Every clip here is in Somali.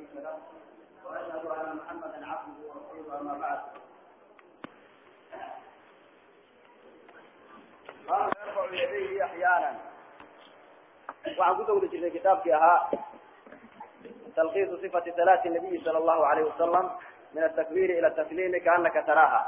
له واشهد ان محمدا عبده ورسوله اما بعد قال يرفع يديه احيانا waxaan ku dawli jirnay kitaabkii ahaa talkiisu صifati salaati الnabiyi sala allahu alayh wasalam min atakbiri ila tasliimi kaanaka taraaha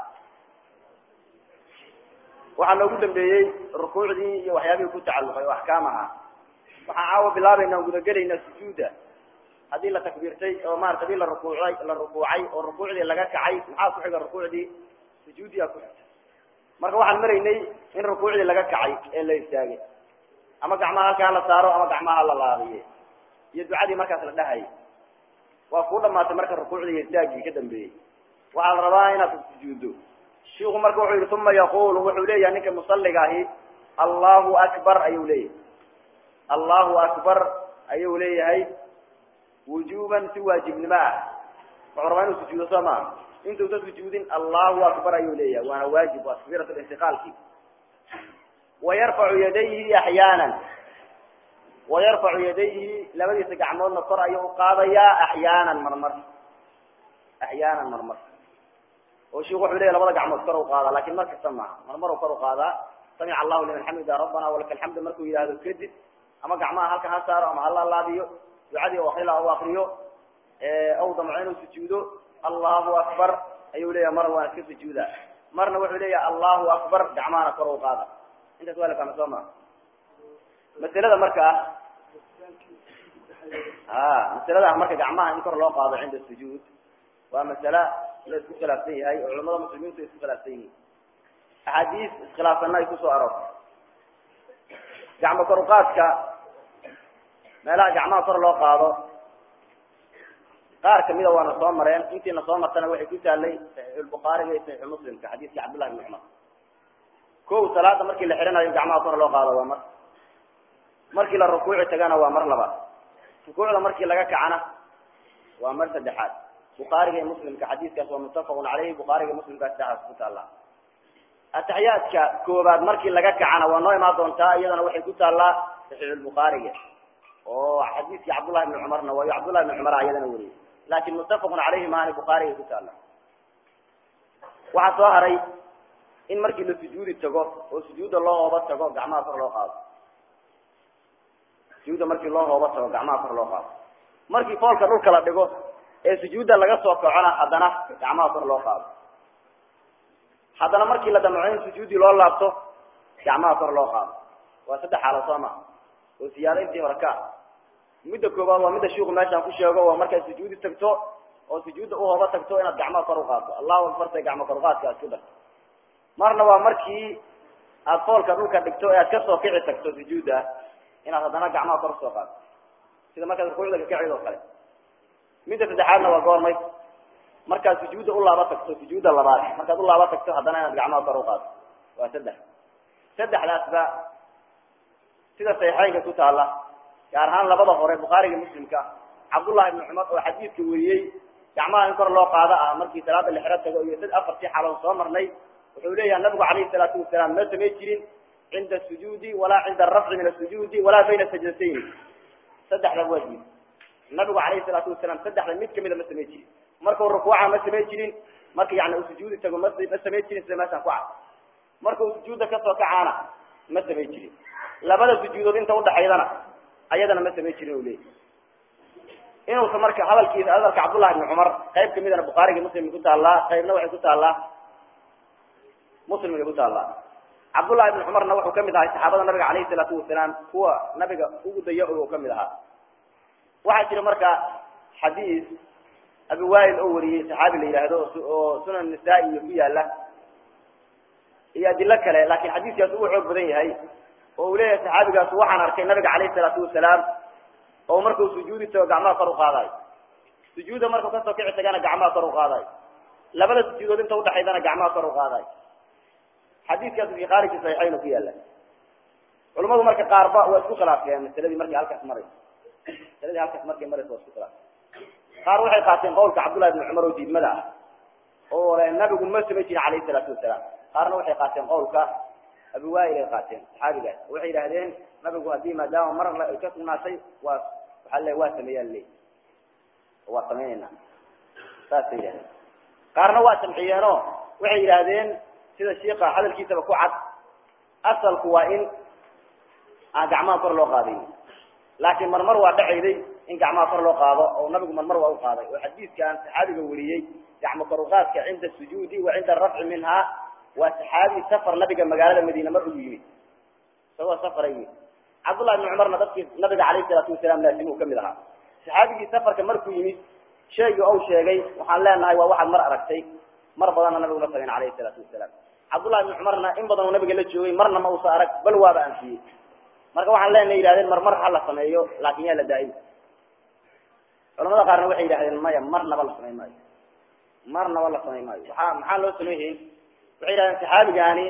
waxaa noogu dambeeyey rukuucdii iyo waxyaabihii ku tacalluqay oo axkaam ahaa waxaan caawa bilaabayna on gudagelaynaa sujuuda haddii la takbiirtay oo maarata hadii la rukuucay la rukuucay oo rukuucdii laga kacay maxaa ku xiga rukuucdii sujuudiyaa ku xigta marka waxaan maraynay in rukuucdii laga kacay ee la istaagay ama gacmaha halkaa la saaro ama gacmaha la laabiye iyo ducadii markaas la dhahayay waa kuu dhamaatay marka rukuucdii iyo istaagii ka dambeeyey waxaa la rabaa inaad sujuuddo shiku marka wuxuu yihi uma yaqulu wuxuu leeyahay ninka musaliga ahi allahu akbar ayuu leeyahay allahu akbar ayuu leeyahay wujuban si waajibnimo ah wuxuu rabaa inuu sujuudo soo maa intuusa sujuudin allahu akbar ayuu leeyahay waana waajib waa takbiirat intiqaalki wayarfacu yadayhi axyaana wayarfacu yadayhi labadiisa gacmoodna kor ayuu uqaadayaa axyaanan marmar axyaanan marmar oo shiku wuxuu leyahy labada gacmood kor uqaada lakin mar kasta maaha marmar u kor uqaadaa samica allahu liman xamida rabbana walaka alxamdu markuu yidhaahdo kadib ama gacmaha halkan ha saaro ama hala laabiyo ducadii o akrila u akriyo aw damco inuu sujuudo allahu akbar ayuu leeyahay mar waana iska sujuuda marna wuxuu leeyahay allahu akbar gacmahana kor uqaada intaas waa la fahma soo maa masalada markaa a masalada marka gacmaha in kor loo qaado cinda sujuud waa masala la isku khilaafsan yahay oo culamada muslimiintu ay isku khilaafsan yihiin axaadiis iskhilaafsanna ay kusoo aroortay gacmo kor uqaadka meelaha gacmaha kor loo qaado qaar kamida waana soo mareen intiina soo martana waxay ku taallay saxiixulbukhaariga iyo saxiixu muslimka xadiiska cabdullahi bni cumar ko salaada markii la xihanayo gacmaha kor loo qaado waa mar markii la rukuuci tagana waa mar labaad rukuucda markii laga kacana waa mar saddexaad bukhaariga iyo muslimka xadiiskaas waa muttafaqun caleyhi bukhaariga muslimka saxaas ku taallaa ataxiyaadka koobaad markii laga kacana waa noo imaan doontaa iyadana waxay ku taallaa saxiixulbukhaariga oo xadiiskii cabdullahi bni cumarna waayo cabdullahi bni cumar iyadana weriyey laakin muttafaqun caleyhi maani bukhaariga ku taalla waxaa soo haray in markii la sujuudi tago oo sujuudda loo hooba tago gacmaha kor loo qaado sujuudda markii loo hooba tago gacmaha kor loo qaado markii foolka dhulka la dhigo ee sujuudda laga soo kacona haddana gacmaha kor loo qaado haddana markii la damco in sujuuddii loo laabto gacmaha kor loo qaado waa saddex xaalo soo ma oo siyaado intii hore ka midda koobaad waa midda shiku meeshaan ku sheego waa markaad sujuudi tagto oo sujuudda uhooba tagto inaad gacmaha kor uqaadto allahu akbarta gacmo kor uqaadka aad ku darto marna waa markii aad foolka dhulka dhigto ee aad kasoo kici tagto sujuudda inaad haddana gacmaha kor usoo qaadto sida markaad rukuucda kakacid oo kale midda saddexaadna waa goormay markaad sujuudda ulaaba tagto sujuudda labaad markaad ulaaba tagto haddana inaad gacmaha kor uqaadto waa saddex saddexdaasba sida saxiixeynka ku taala gaar ahaan labada hore bukhaariga muslimka cabdullahi ibni cumar oo xadiidka weriyey gacmaha in kor loo qaado ah markii salaada lexro tago iyo sad afartii xaloon soo marnay wuxuu leeyahay nabigu calayhi salaatu wasalaam ma samay jirin cinda sujuudi walaa cinda arafci min asujuudi walaa bayna sajdatayn saddexda waa diid nabigu calayhi salaatu wasalaam saddexda mid kamida ma samay jirin markuu rukuuca ma samay jirin marka yani uu sujuudi tago ma ma samay jirin sida meeshaan ku cad markuu sujuudda kasoo kacaana ma samay jirin labada sujuudood inta udhaxaydana ayadana ma samay jirin u leeyahy inuusa marka hadalkiisa hadalka cabdullahi ibni cumar qayb kamidana bukhaariga muslimka ku taallaa qaybna waxay ku taallaa muslimka ku taallaa cabdullahi ibni cumarna wuxuu kamid ahay saxaabada nabiga calayhi salaatu wasalaam kuwa nabiga ugu daya o kamid ahaa waxaa jira marka xadiis abi wail oo wariyey saxaabi la yidhaahdo oo sunan nisaa-i iyo ku yaala iyo adilo kale laakin xadiiskaas uu xoog badan yahay oo uu leeyahay saxaabigaas waxaan arkay nabiga calayhi salaatu wasalaam oo markuu sujuudi tago gacmaha kor uqaadayo sujuudda markuu kasoo kici tagana gacmaha kor uqaadayo labada sujuudood inta udhaxaydana gacmaha kor uqaadayo xadiiskaas fi khaariji saxiixayn ku yaala culamadu marka qaarba waa isku khilaafeen masaladii markii halkaas marayso masaladii halkaas markay marayso waa isku khilaafeen qaar waxay qaateen qawlka cabdullahi ibni cumar oo diidmada ah oo nabigu ma samay jirin calayhi salaatu wasalaam qaarna waxay qaateen qawlka abi wail ay qaateen saxaabigaas waxay yidhahdeen nabigu haddii maadaama mar ay ka sugnaatay waa waxaa le waa sameeyaa ley waa samaynayna saasay yidhahdeen qaarna waa jamciyeenoo waxay yidhaahdeen sida shiika hadalkiisaba ku cad asalku waa in aan gacmaha kor loo qaadayn laakiin marmar waa dhacayday in gacmaha kor loo qaado oo nabigu marmar waa u qaaday oo xadiidkan saxaabiga weriyey gacmo koruqaadka cinda sujuudi wa cinda arafci minha waa saxaabi safar nabiga magaalada madiine mar ugu yimid isagoo safara yimid cabdullahi ibni cumarna dadkii nabiga calayhi salaatu wasalaam laasimuu kamid ahaa saxaabigii safarka markuu yimid sheegii ou sheegay waxaan leenahay waa waxaad mar aragtay mar badanna nabigu ma samayn calayhi salaatu wasalaam cabdullahi ibni cumarna in badan uu nabiga la joogay marna ma uusa arag bal waaba anfiyey marka waxaan leenahay yihahdeen mar mar ha la sameeyo laakin yaa la daa'im culamada qaarna waxay yidhahdeen maya marnaba la samayn maayo marnaba la samayn maayo waxaa maxaa loo samayhayn waxay yidhahdeen saxaabigaani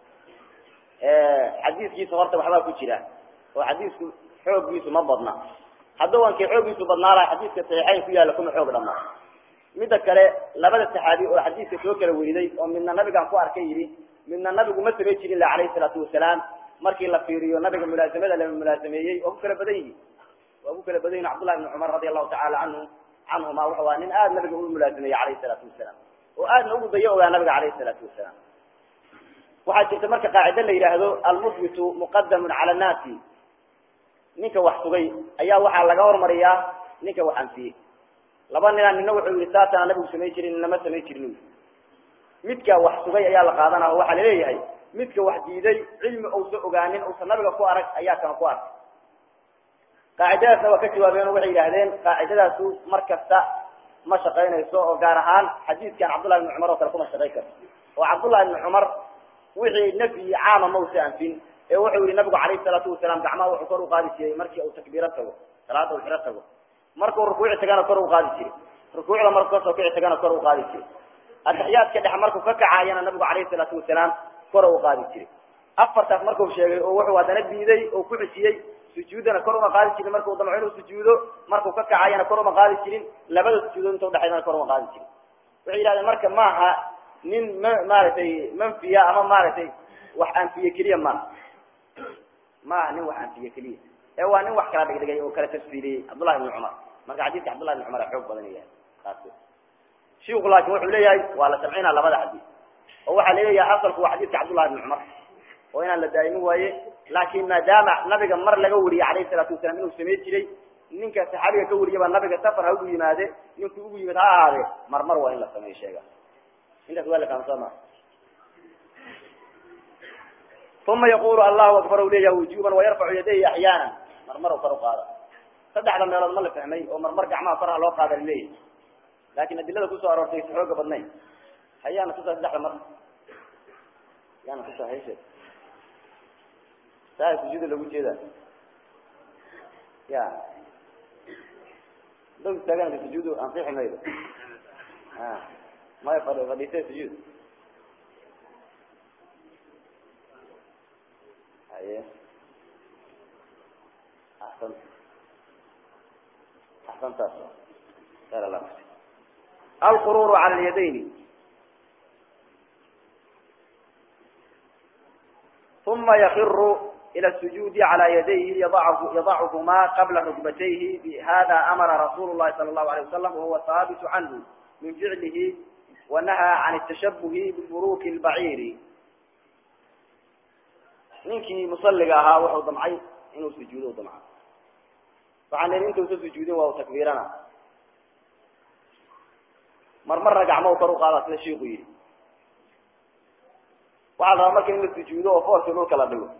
xadiiskiisa horta waxbaa ku jira oo xadiisku xooggiisu ma badna hadduu ankii xooggiisu badnaa laha xadiiska saxiixayn ku yaalla kuma xoog dhama midda kale labada saxaabi oo xadiiska soo kala weriday oo midna nabigaan ku arkay yidhi midna nabigu ma samay jirin la calayhi salaatu wasalaam markii la fiiriyo nabiga mulaasamada la mulaasameeyey waa ku kala badan yihin waa ku kala badan yihin cabdullahi ibni cumar radi allahu tacala canhu canhuma wuxuu aha nin aada nabiga u mulaasameeyey calayhi salaatu wasalaam oo aadna ugu dayo ogaa nabiga calayhi salaatu wasalaam waxaa jirta marka qaacide la yidhaahdo almusbitu muqadamun cala annaasi ninka wax sugay ayaa waxaa laga hormariyaa ninka wax anfiyey laba ninaa nina wuxuu yihi saasana nabigu samay jirin ninama samay jirin midka wax sugay ayaa la qaadanaa oo waxaa laleeyahay midka wax diiday cilmi uusa ogaanin uusan nabiga ku arag ayaa kana ku arkay qaacidadaasna waa ka jawaabeen oo waxay yidhahdeen qaacidadaasu mar kasta ma shaqaynayso oo gaar ahaan xadiidkan cabdullahi ibni cumar oo kale kuma shaqayn karto oo cabdullahi ibni cumar wixii nafyi caama ma usa anfin ee wuxuu yihi nabigu calayhi salaatu wasalaam gacmaha wuxuu kor u qaadi jiray markii uu takbiiro tago salaada uu xiro tago markuu rukuuci tagana kor u qaadi jiray rukuucda markuu kasoo kici tagana kor u qaadi jiray ataxiyaadka dhex markuu ka kacaayana nabigu calayhi salaatu wasalaam kor u qaadi jiray afartaas markuu sheegay oo wuxuu haddana diiday oo ku xijiyey sujuudana kor uma qaadi jirin markuu damco inuu sujuudo markuu ka kacayana kor uma qaadi jirin labada sujuudood inta udhexaydana kor uma qaadi jirin waxay yidhahdeen marka maaha nin ma maaragtay manfiya ama maaragtay wax anfiye keliya maaha maaha nin wax anfiye keliya ee waa nin wax kala dhigdhigay oo kala tafsiiriyey cabdullahi ibni cumar marka xadiiska cabdullahi ibni cumar a xoog badan yahay taas shiku laakin wuxuu leeyahay waa la jamcinaa labada xadiis oo waxaa laleeyahay asalku waa xadiiska cabdullahi ibni cumar oo inaan la daa'imin waaye laakin maadaama nabiga mar laga wariyey calayhi salaatu wasalaam inuu samey jiray ninka saxaabiga ka wariyaba nabiga safar ha ugu yimaade ninkuu ugu yimid ha ahaadee mar mar waa in la sameeyo sheega intaas waa la fahamsoo ma uma yaqulu allahu akbar u leeyahay wujuban wayarfacu yadayhi axyaana marmar u kor u qaada saddexda meelood ma la fahmay oo marmar gacmaha kor ha loo qaada laleeyahay laakin adilada kusoo aroortay si xooga badnayn hayaana tusaa saddexda mar yaana tusaa hayshe saa sujuuda lagu jeeda ya daw istaaganka sujuudu ansixi maydo a maya fadh fadhiisay sujuud haye axsan axsantaas khayr allah alqururu cala alyadayni uma yakiru ilى السجود على يديه يضعهما قبل ركبتيه بهذا أمر رسول الله صلى الله عليه وسلم وهو ثابت عنه من فعله ونهى عن التشبه ببروك البعير ninkii musaliga ahaa wuxuu damcay inuu sujuudo damca waxaan lehi intuusa sujuudin waa u takbiirana marmarna gacmahu kor u qaada sida shiiku yidhi waxaa la rabaa marka in la sujuudo oo foorkii dhulka la dhigo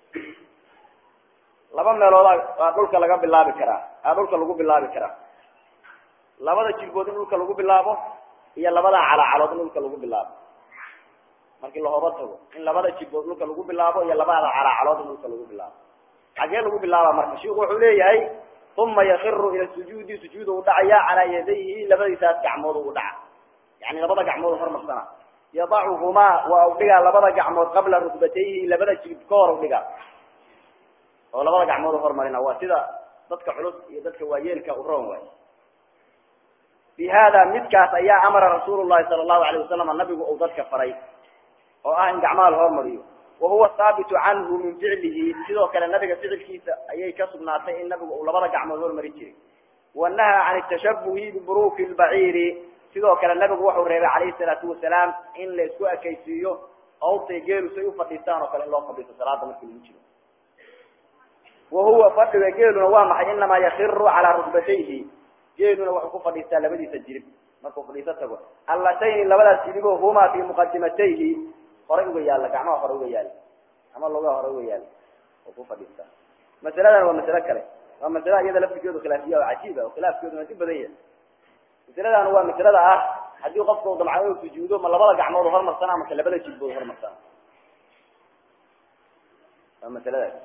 laba meelooda aa dhulka laga bilaabi karaa aa dhulka lagu bilaabi karaa labada jilbood in dhulka lagu bilaabo iyo labada calacalood in dhulka lagu bilaabo markii lahooba tago in labada jilbood dhulka lagu bilaabo iyo labada calacalood in dhulka lagu bilaabo xagee lagu bilaaba marka shiku wuxuu leeyahay uma yakiru ila sujuudi sujuud u dhacaya calaa yadayhi labadiisaas gacmood u dhaca yani labada gacmood hormarsana yadacuhumaa waa u dhigaa labada gacmood qabla rukbatayhi labada jilib ka hor u dhigaa oo labada gacmood hormarina waa sida dadka culus iyo dadka waayeelka u roon waay bi hada midkaas ayaa amara rasuul llahi sala allahu alayh wasalam nabigu uu dadka faray oo ah in gacmaha la hormariyo wahuwa haabitu canhu min ficlihi sidoo kale nabiga ficilkiisa ayay ka sugnaatay in nabigu uu labada gacmood hormari jiray wanahaa can tashabuhi biburuki lbaciiri sidoo kale nabigu wuxuu reebay calayhi salaatu wasalaam in la isku ekaysiiyo awrtay geelu say ufadhiistaan oo kale in loo fadhiisto salaada markii lagu jiro wahuwa fadhiga geeluna waa maxay inamaa yakiru calaa rukbatayhi geeluna wuxuu ku fadhiistaa labadiisa jirib markuu fadhiiso tago allatayni labadaas jiribo huma fi muqadimatayhi horay uga yaalla gacmaha hore uga yaalla ama lugaha hore uga yaalla oo ku fadhiistaa masaladan waa masalo kale waa masala iyada laftigeedu khilaafiya oo cajiib ah oo khilaafkeeduna si badan yahay masaladan waa masalada ah haddii qofka u damca inuu sujuudo ma labada gacmood hormarsana mase labada jilbood hormarsana waa masaladaas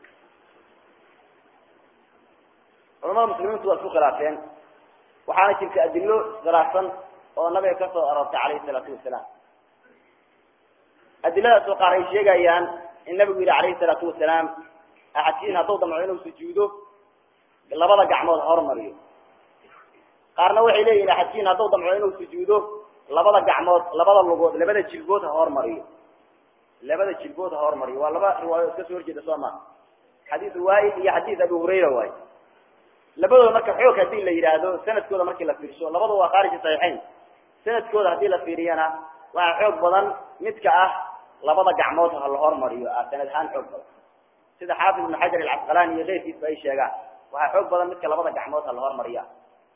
culamada muslimiintu waa isku khilaafeen waxaana jirta adilo iskhilaafsan oo nabiga ka soo aroortay calayhi salaatu wasalaam adiladaas oo qaar ay sheegayaan in nabigu yihi calayhi salaatu wasalaam axadkiin hadduu damco inuu sujuudo labada gacmood hormariyo qaarna waxay leeyihin axadkiin hadduu damco inuu sujuudo labada gacmood labada lugood labada jilbood ha hormariyo labada jilbood ha hormariyo waa laba riwaayo iska soo horjeeda soo maa xadiis waail iyo xadiis abi hurayra waay labadooda marka xoog hadii la yidhaahdo sanadkooda markii la fiirsho labadu waa khaariji saxiixayn sanadkooda hadii la fiiriyana waxaa xoog badan midka ah labada gacmood ha la hormariyo ah sanad ahaan xoog badan sida xaafid ibnu xajar alcasqalaani iyo keyrkiisba ay sheegaan waxaa xoog badan midka labada gacmood ha la hormariya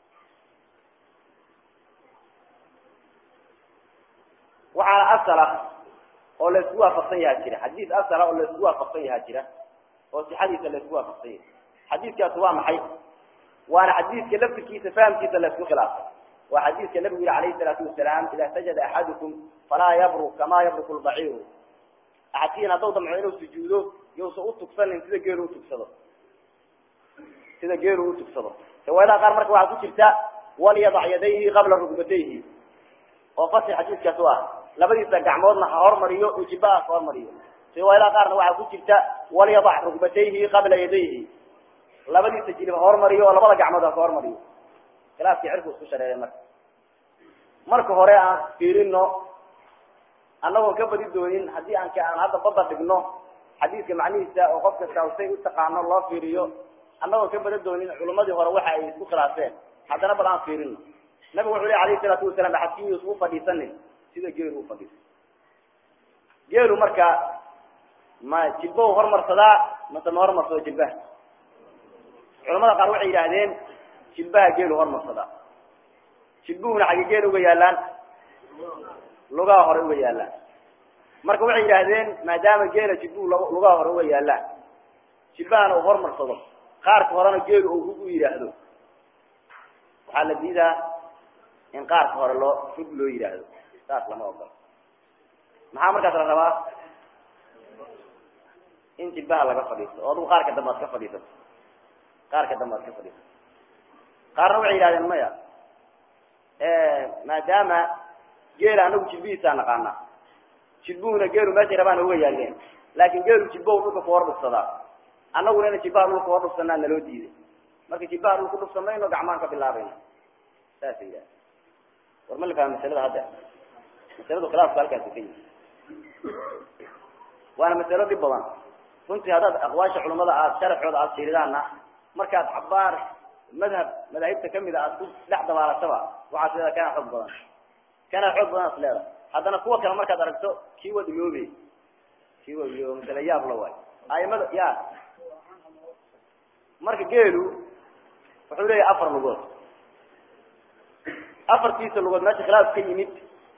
waxaana asala oo laisku waafaqsan yahaa jira xadiis asala oo laisku waafaqsan yahaa jira oo sixadiisa laisku waafaqsan yahay xadiiskaasi waa maxay waana xadiiska laftirkiisa fahamkiisa laisku khilaafay waa xadiiska nabigu yihi alayhi salaatu wasalaam idaa sajada axadukum falaa yabruk kamaa yabruku lbaciiru axadkiin hadduu damco inuu sujuudo yousa utugsanin sida geelu utugsado sida geelu utugsado riwaayadaha qaar marka waxaa ku jirta walyadac yadayhi qabla rugbatayhi oo fasix xadiiskaas u ah labadiisa gacmoodna ha hormariyo ujibaha ka hormariyo riwaayadaha qaarna waxaa ku jirta walyadac rugbatayhi qabla yadayhi labadiisa jilib ha hormariyo oo labada gacmood ha ka hormariyo khilaafkii cirku isku shareeray marka marka hore aan fiirino annagoon ka badi doonin haddii aan ka aan hadda badda dhigno xadiiska macnihiisa oo qof kasta say u taqaano loo fiiriyo annagoon ka bada doonin culimadii hore waxa ay isku khilaafeen haddana bal aan fiirino nabigu wuxu ley alayhi salaatu wasalaam axadkii yuusan ufadhiisanin sida geelu ufadhiisa geelu marka ma jilbow hormarsadaa mase ma hormarsado jilbaha culamada qaar waxay yidhaahdeen jilbaha geelu hormarsadaa jilbuhuna xagge geel uga yaalaan lugaha hore uga yaalaan marka waxay yidhaahdeen maadaama geela jilbuhu lugaha hore uga yaalaan jilbahana uu hormarsado qaarka horena geelu uu hug u yidhaahdo waxaa la diidaa in qaarka hore loo hug loo yidhaahdo saas lama ogolo maxaa markaas la rabaa in jilbaha laga fadhiisto oo adugu qaarka dambe ad ka fadhiisato qaarka dambe ad ka fadhiisato qaarna waxay yidhahdeen maya maadaama geela anagu jilbihiisaa naqaana jilbuhuna geelu meeshay rabaan uga yaaleen laakin geelu jilbahu dhulka ku hor dhufsadaa annaguna ina jilbaha dhulka hor dhufsanaa naloo diiday marka jilbaha dhulka dhufsan mayno gacmaan ka bilaabayna saasa yidhahda war ma la fahma masalada hadda masaladu khilaafku halkaasi ka yimi waana masalo dhib badan runtii haddaad aqwaasha culamada aad sharaxooda aada fiiridaanna markaad cabaar madhab madaahibta kamid a aad ku dhex dabaalataba waxaad leedahay kana xoog badan kana xoog badan as leedahay haddana kuwa kale markaad aragto kii wad iloobe kii wad iloobe masale yaab la waay aimada ya marka geelu wuxuu leeyahay afar lugood afartiisa lugood meesha khilaaf ka yimid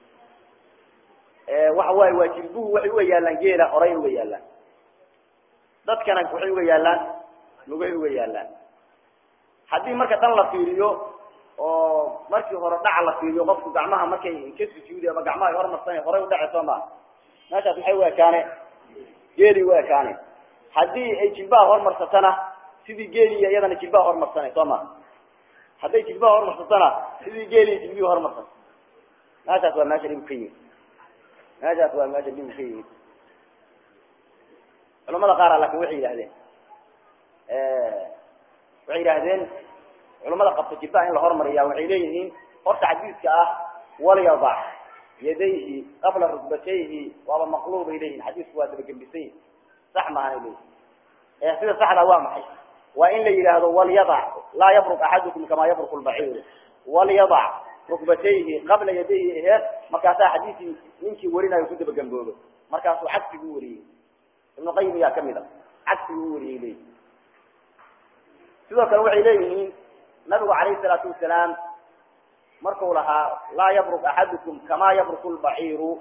waxa waaye waa jilbuhu waxay uga yaalaan geela horay uga yaalaan dadkana waxay uga yaalaan lugay uga yaalaan haddii marka dan la fiiriyo oo markii hore dhaca la fiiriyo qofku gacmaha markay ka sujuudi ama gacmaha ay hormarsan horay udhace soo maa meeshaas maxay u ekaane geeli u ekaane haddii ay jilbaha hormarsatana sidii geeliya iyadana jilbaha hormarsana soo ma hadday jilbaha hormarsatana sidii geeliya jilbihi hormarsan meeshaas waa meesha dhibu ka yimid meeshaas waa meesha dhibu ka yimid culamada qaar laakin waxay yidhahdeen waxay yidhahdeen culamada qabta jilbaha in la hormariya waxay leeyihiin horta xadiiska ah walyadac yadayhi qabla rukbatayhi waaba maqluub bay leeyihin xadiisku waa dabagembisan yihin sax maahanay leeyihin sida saxda waa maxay waa in la yidhaahdo walyadac laa yabruq axadukum kamaa yabruq lbaciiru walyadac rukbatayhi qabla yadayhi aheed markaasaa xadiidkii ninkii warinayo ku dabagamboobo markaasuu cagsiguu wariyey ibnu qayim ayaa kamid a cagsiguu wariyey leeyihi sidoo kale waxay leeyihiin nabigu calayhi salaatu wasalaam marku lahaa laa yabruk axadukum kamaa yabruku lbaciiru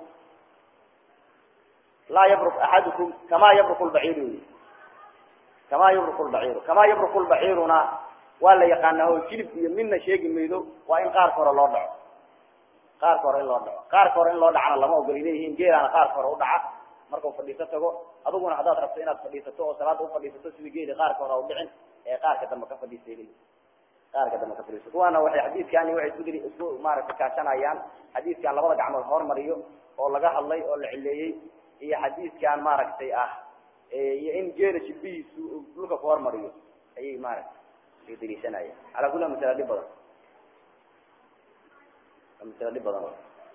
laa yabruk axadukum kamaa yabruku lbaciiru wy kamaa yabruku lbaciiru kamaa yabruku lbaciiruna waa la yaqaanaa oo jilib iyo midna sheegi maydo waa in qaarka hore loo dhaco qaarka hore in loo dhaco qaarka hore in loo dhacana lama ogoli leeyihiin geelaana qaarka hore udhaca markau fadhiiso tago adiguna haddaad rabto inaad fadhiisato oo salaada ufadhiisato sida geeli qaarka hore udhicin ee qaarka dambe ka fadhiisay leeyihin qaarka dambe ka fadhiiso kuwaana waxay xadiidkani waxay isku diri isku maaragtay kaashanayaan xadiidkan labada gacmood hormariyo oo laga hadlay oo la cileeyey iyo xadiidkan maaragtay ah iyo in geela jilbihiisu dhulka ku hormariyo ayay maaragtay ay daliishanayaan calaa kulli masala dhib badan masala dhib badan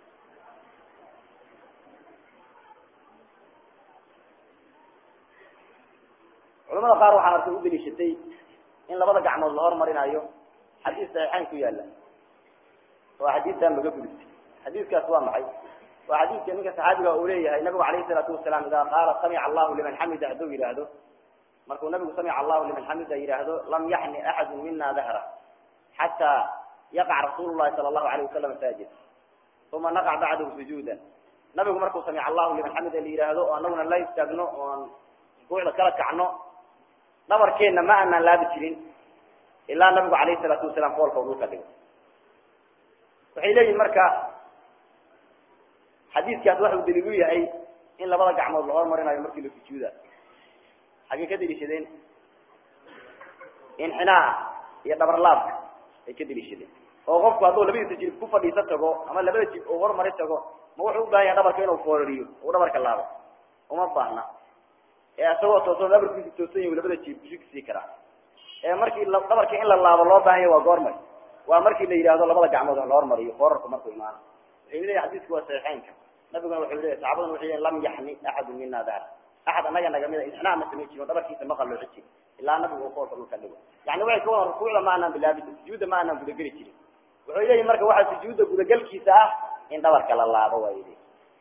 culamada qaar waxaan arkay u daliishatay in labada gacmood la hormarinayo xadiis saxiixayn ku yaala oo xadiistan laga gudistay xadiiskaas waa maxay waa xadiiska ninka saxaabiga uu leeyahay nabigu calayhi salaatu wasalaam idaa qaala samica allahu liman xamida hadduu yidhaahdo markuu nabigu samica allahu liman xamida yidhaahdo lam yaxni axadu mina dahra xataa yaqac rasuulu llahi sala allahu alayh wasalam saajid uma naqac bacdahu sujuudan nabigu markuu samica allahu liman xamida la yidhaahdo oo anaguna la istaagno oon rukuucda kala kacno dhabarkeenna ma aanaan laabi jirin ilaa nabigu calayhi salaatu wasalaam foolka u dhulka dhigo waxay leeyihin marka xadiiskaas waxa uu daliil u yahay in labada gacmood la hormarinayo markii la sujuuda xaggay ka daliishadeen inxinaa iyo dhabarlaabka ay ka daliishadeen oo qofku hadduu labadiisa jilib ku fadhiiso tago ama labada jilib uu hormari tago ma wuxuu u baahan yahay dhabarka inuu foorariyo uu dhabarka laabo uma baahna ee isagoo toosoon dhabarkiisa toosan yahi labada jilib kusii karaa ee markii dhabarka in la laabo loo baahan yahy waa goormay waa markii la yidhahdo labada gacmood la hormariyo foorarku markuu imaano waxay leeyahy xadiisku waa saxiixeynka nabiguna wuxuu leeyahy saxaabaduna waxay leeyahy lam yaxni axadu mina daar axad annaga naga mida inxinaa ma samayn jirin dhabarkiisa ma qalooci jirin ilaa nabigu uu foolka dhulka dhigo yani waxay ka wadan rukuucda ma aanaan bilaabi sujuudda ma aanaan gudageli jirin wuxuu leeyahy marka waxaa sujuudda gudagelkiisa ah in dhabarka la laabo waa yidhi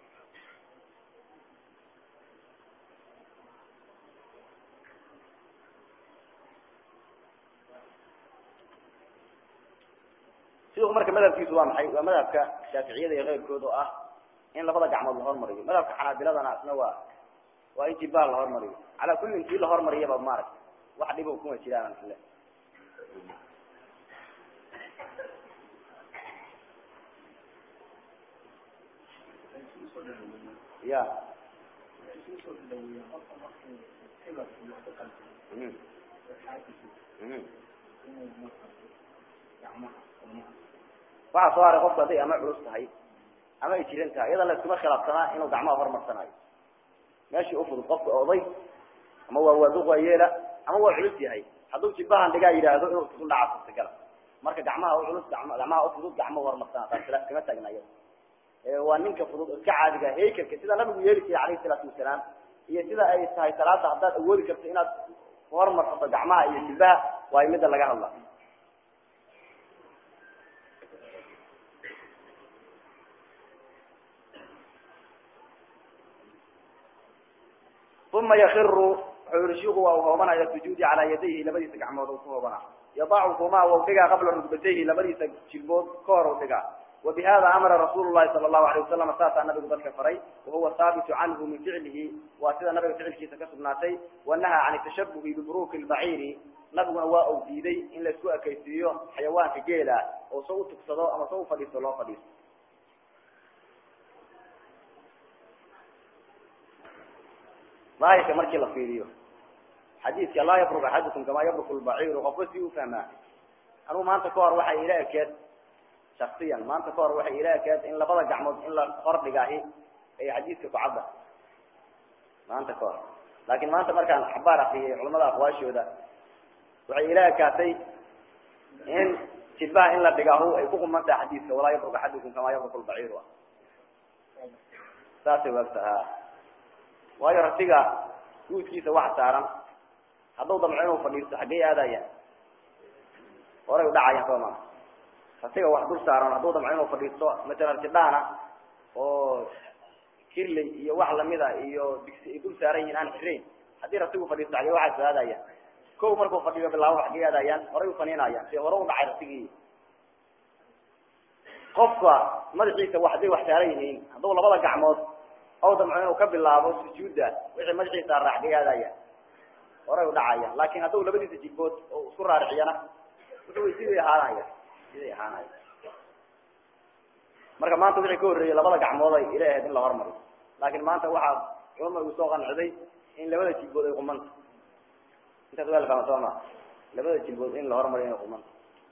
sidu marka madhabkiisu waa maxay waa madhabka shaaficiyada iyo keyrkood oo ah in labada gacmood la hormariyo madhabka xanaabiladana isna waa waa in jilbaha la hormariyo calaa kulli intii la hormariyaba maaragta wax dhibo kuma jiraan ile ya waxaa soo haray qofku hadday ama culus tahay ama ay jiran tahay iyada la iskuma khilaafsanaa inuu gacmaha hormarsanayo meeshii ufudud qofka oday ama waa waaduq waa yeela ama waa culus yahay hadduu jilbahan dhigaa yidhaahdo inuu isku dhaca suurtagala marka gacmaha u culus gacmaha ufudud gacmahu hormarsana taas khilaaf kama taagna iyada waa ninka fudud iska caadiga haykalka sida nabigu yeeli jiray calayhi salaatu wasalaam iyo sida ay tahay salaada haddaad awoodi karto inaad hormarsato gacmaha iyo jilbaha waa midda laga hadla uma yakiru wuxuu yihi shiku waa u hoobanaya sujuudi calaa yadayhi labadiisa gacmood u ku hoobana yadacuhumaa wau dhigaa qabla rugbatayhi labadiisa jilbood ka hor u dhigaa wabihada amara rasuulu lahi sala allahu alayh wasalam saasaa nabigu dadka faray wahuwa haabitu canhu min ficlihi waa sida nabiga ficilkiisa ka sugnaatay wanahaa can tashabuhi biburuki lbaciiri nabiguna waa uu diiday in laisku ekaysiiyo xayawaanka geela oo sa u tugsado ama sa u fadhiisto loo fadhiisto daahirka markii la fiiriyo xadiidka laa yabruk axadukum kamaa yabruku lbaciiru qofka si u fahmaa anugu maanta ka hor waxay ila ekeed shaksiyan maanta ka hor waxay ila ekeed in labada gacmood in la hordhigaahi ay xadiidka ku cadda maanta ka hor laakin maanta markaan xabaar akriyay culamada aqwaashooda waxay ila ekaatay in jilbaha in la dhigaahu ay ku qumantaha xadiidka walaa yabruk axadukum kamaa yabruku lbaciiru saasay waagta ha waayo ratiga guudkiisa wax saaran hadduu damco inuu fadhiisto xaggey aadayaan horay udhacayaan soo maa ratiga wax dul saaran hadduu damco inuu fadhiisto matalan jidhaana oo kirley iyo wax lamida iyo digsi ay dul saaran yihiin aan xirayn haddii ratigu fadhiisto xaggey waxaas aadayaan kow markuu fadhiyo bilaabo xaggey aadayaan horay ufaniinayaan si hore u dhacay ratigii qofka madaxiisa wax hadday wax saaran yihiin hadduu labada gacmood ow damco inuu ka bilaabo sujuudda wixii madaxiisa raax xaggey aadayaan horay udhacayaan laakin hadduu labadiisa jilbood oo isku raariciyana wuxuu siday ahaanaya siday ahaanaya marka maanta wixii ka horreeyey labada gacmood ay ila ahayd in la hormariyo laakin maanta waxaa culama igu soo qanciday in labada jilbood ay qumanta intaas waa la fahma soo maa labada jilbood in la hormariyo inay qumanta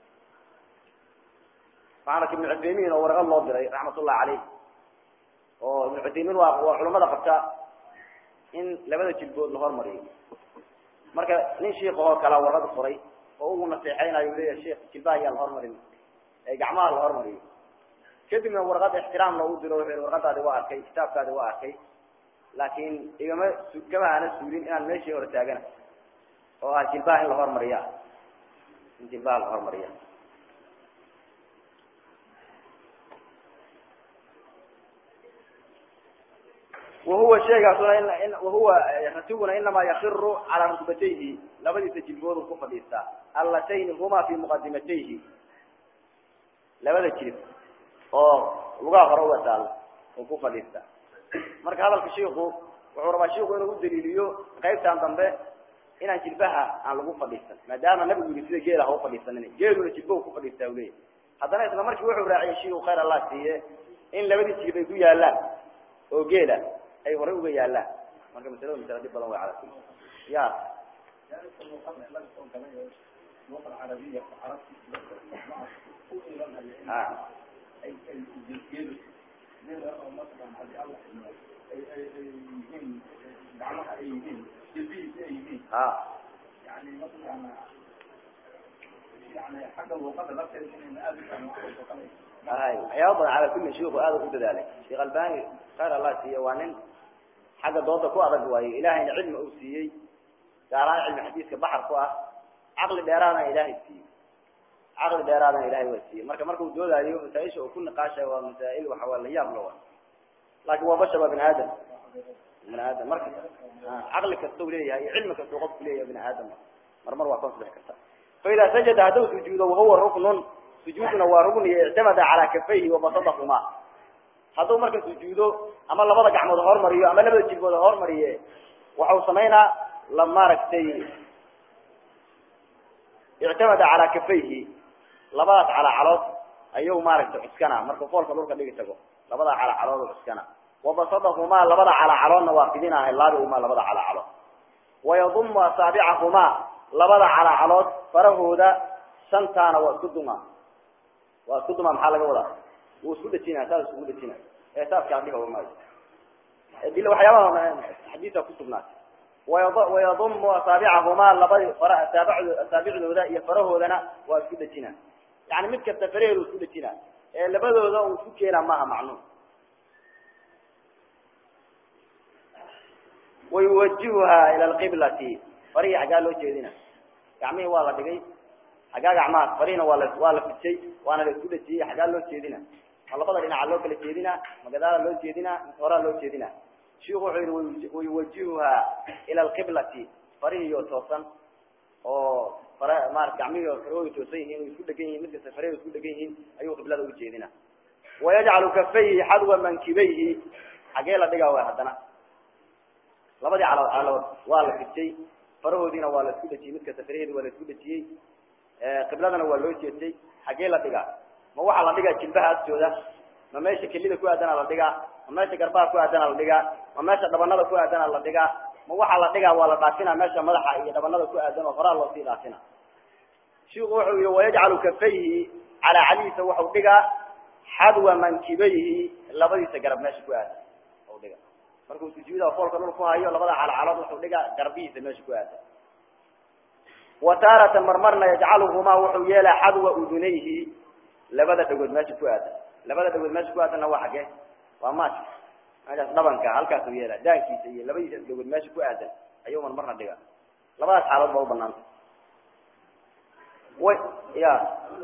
waxaana ibnu cuthaymiin oo warqad loo diray raxmatullahi caleyh oo ibnu cuthaymiin waa waa culamada qabta in labada jilbood la hormariyo marka nin shiikahoo kala warqad qoray oo ugu naseexeynayo leeyahay sheikh jilbaha ayaa la hormarin ee gacmaha la hormariyo kadibna warqad ixtiraam loogu diro wuxuu yihi warqadaadi waa arkay kitaabkaadi waa arkay laakin igama kama aana suulin inaan meeshii hore taagana oo ah jilbaha in la hormariya in jilbaha la hormariya wahuwa shaygaasuna in wahuwa ratiguna inamaa yakiru calaa rukbatayhi labadiisa jilboodu ku fadhiistaa allatayni huma fi muqadimatayhi labada jilib oo lugaha hore uga taalla uu ku fadhiistaa marka hadalka shiiku wuxuu rabaa shiiku inuu udaliiliyo qaybtan dambe inaan jilbaha aan lagu fadhiisan maadaama nabigu yiri sida geela ha u fadhiisanin geeluna jilba ku fadhiistaa u leeyahy haddana isla markii wuxuu raaciyay shiiku khayr allah siiye in labadii jilib ay ku yaalaan oo geela ay horay uga yaalaan marka masalada masala dhib badan way cala kuli ya a ha hay waxyaaba badan cala kulli shiku aada u dadaalay sheekh albani khayr allah siiye waa nin xagga dooda ku adag waayo ilahayna cilmi uu siiyey gaar ahaan cilmi xadiiska baxar ku ah caqli dheeraadana ilaahay siiyey caqli dheeraadana ilahay waa siiyey marka markuu doodaayo masaaisha uu ku niqaashayo waa masaa'il waxa waa la yaab la wa laakin waa bashar waa bini aadam bini aadam marka caqli kastau leeyahay iyo cilmi kastau qofku leeyahay bini aadam mar mar waa ka hoosbixi karta faida sajada hadduu sujuudo wahuwa ruknun sujuuduna waa rugniya ictamada calaa kafayhi wabasadahumaa hadduu marka sujuudo ama labada gacmood hormariyo ama labada jilbood hormariye waxau samaynaa la maaragtay ictamada calaa kafayhi labadaas calacalood ayuu maaragtay cuskana markuu foolka dhulka dhigi tago labada calacalood cuskana wabasadahumaa labada calacaloodna waa fidinaahay laabihumaa labada calacalood wayadumu asaabicahumaa labada calacalood farahooda shantaana waa isku duma waa isku duma maxaa laga wadaa wuu isku dhejinaa saas iskugu dhejina ee saaskaa dhihi maayo dil waxyaabaha xadiisa kusugnaatay wayad wayadumu asaabicahumaa labadi fara asaabacdo asaabicdooda iyo farahoodana waa isku dhejina yani mid kasta faraheedu isku dhejina ee labadooda uu isku keenaa maaha macnuum wayuwajihuha ila alqiblati farihii xaggaa loo jeedina gacmihii waa la dhigay xaggaa gacmaha farihina waa la waa la fidjay waana la isku dhejiyey xaggaa loo jeedina ma labada dhinaca loo kala jeedina ma gadaala loo jeedina mise horaa loo jeedina shiku wuxuu yihi wayuwajihuha ila alqiblati farihiyo toosan oo fara marat gacmihii farahooda toosan yihiin o isku dhegan yihin mid kasta faraheeda isku dhegan yihiin ayuu qiblada ugu jeedina wayajcalu kafayhi xadwa mankibayhi xagee la dhigaa wa haddana labadii calo calood waa la fidjay farahoodiina waa la isku dhejiyey mid kasta faraheedi waa la isku dhejiyey qibladana waa loo jeestay xagee la dhigaa ma waxaa la dhigaa jilbaha agtooda ma meesha kelida ku aadana la dhigaa ma meesha garbaha ku aadana la dhigaa ma meesha dhabanada ku aadana la dhigaa ma waxaa la dhigaa waa la dhaafina meesha madaxa iyo dhabanada ku aadan oo horaa loosii dhaafina shiku wuxuu yihi wayajcalu kafayhi calaa calihiisa waxau dhigaa xadwa mankibayhi labadiisa garab meesha ku aadan u dhiga markuu sujuuda foolka dhul ku hayo labada calacalood wuxuu dhigaa garbihiisa meesha ku aadan wa taaratan marmarna yajcaluhumaa wuxuu yeelaa xadwa udunayhi labada dhagood meesha ku aadan labada dhagood meesha ku aadanna waa xagee waa maaska meeshaas dhabanka halkaasuu yeelaa daankiisa iyo labadiisa dhagood meesha ku aadan ayuu marmarna dhiga labadaas xaalood baa u banaanta way ya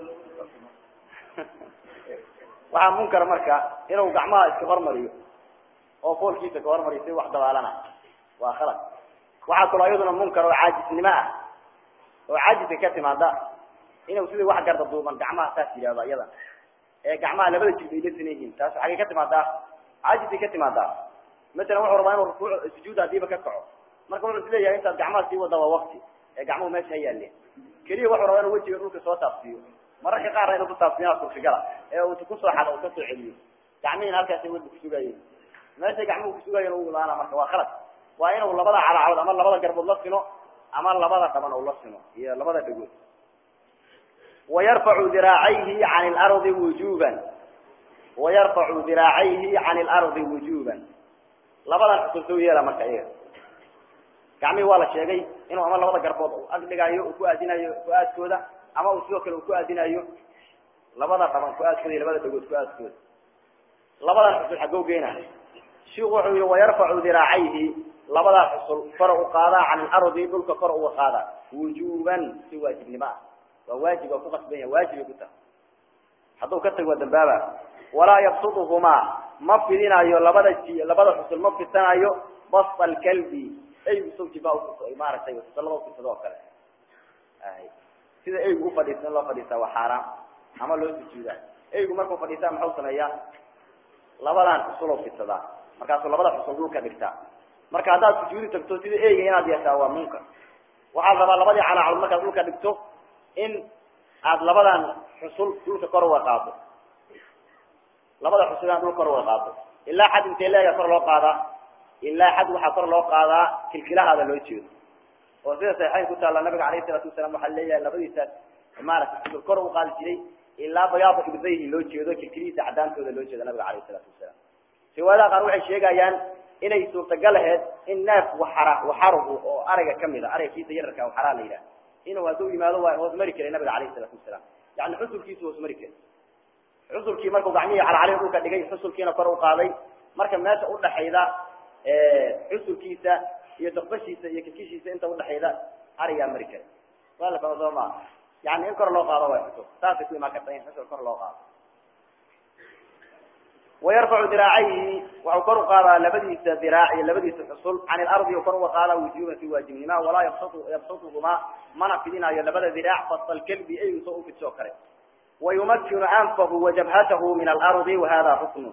waxaa munkar marka inuu gacmaha iska hormariyo oo foolkiisa ka hormariyo si wax dabaalana waa khalad waxaa kaloo iyaduna munkar oo caajisnimo ah oo caajiska ka timaada inuu sidii wax garda duuban gacmaha saas yidhahdo iyada ee gacmaha labada jilb ay la sinan yihiin taas xaggay ka timaadaa caajisay ka timaadaa masalan wuxuu rabaa inuu rukuuc sujuud hadiiba ka kaco marka wuxuu is leeyahay intaad gacmaha sii wada waa wakti ee gacmuhu meesha ha yaaleen keliya wuxuu rabaa inuu wejiga dhulka soo taabsiiyo mararka qaarna inuu ku taabsiiyaa suurtagala ee uu kusoo xado uu kasoo celiyo gacmihiina halkaasay weli kusugayeen meeshay gacmuhu kusugayen u imaana marka waa khalad waa inuu labada calacalood ama labada garbood la sino ama labada dhaban uu la sino iyo labada dhagood wayarfacu diraacayhi can lardi wujuban wayarfacu diraacayhi can lardi wujuban labadan xusul soo yeela marka iyaga gacmihii waa la sheegay inuu ama labada garbood u ag dhigaayo uu ku aadinayo ku-aadkooda ama uu sidoo kale uu ku aadinayo labada dhaban ku-aadkooda iyo labada dhagood ku-aadkooda labadan xusul xaggoo geena shiku wuxuu yihi wayarfacu diraacayhi labadaa xusul kor u qaadaa can ilardi dhulka kor uga qaada wujuban si waajibnimo ah waa waajib waa ku qasban yahay waajibay ku tahay hadduu ka tago waa dambaaba walaa yabsuduhumaa ma fidinayo labada ji labada xusul ma fidanayo basta alkalbi eygu sawjiba maaragtay fusalada ufisado oo kale sida eygu ufadhiista in loo fadhiistaa waa xaaraam ama loo sujuudaa eygu markuu fadhiistaa maxau sameeyaa labadan xusul oo fidsadaa markaasuu labada xusul dhulka dhigtaa marka haddaad sujuudi tagto sida eyga inaad yeeshaa waa munkar waxaad rabaa labadii calaacalood markaad dhulka dhigto in aad labadan xusul dhulka kor uga qaado labada xusul inaad dhulka kor uga qaado ilaa xad intee leega kor loo qaadaa ilaa xad waxaa kor loo qaadaa kilkilahaada loo jeedo oo sida saxiixayn ku taalla nabiga alayh isalaatu wasalaam waxaa leeyahay labadiisaas maaragtay xusul kor u qaadi jiray ilaa bayaada ibdayhi loo jeedo kilkilihiisa cadaantooda loo jeedo nabiga alayh isalaatu wasalaam riwaayadaha qaar waxay sheegayaan inay suurtagal aheyd in neef waxara waxaruhu oo ariga kamid a ariga kiisa yararka waxaraa la yidhaha inuu hadduu yimaado waa hoos mari karay nabiga alayh isalaatu wasalaam yani xusulkiisu hoos mari karay xusulkii markuu gacmihii calacalih dhulka dhigay xusulkiina kor u qaaday marka meesha udhaxayda xusulkiisa iyo dakbashiisa iyo kilkishiisa inta udhaxayda arigaa mari karay waa la fahma soo maa yani in kor loo qaado way xusul saasay ku imaan karta in xusul kor loo qaado wayarfacu diraacayhi waxau kor u qaadaa labadiisa diraac iyo labadiisa xusul can ilardi u kor uga qaadaa wujuban si waajibnima walaa yabsatu yabsatuhumaa mana fidinayo labada diraac fasal kalbi eygusa u fidsoo kale wayumakinu anfahu wajabhatahu min alardi wahada ruknu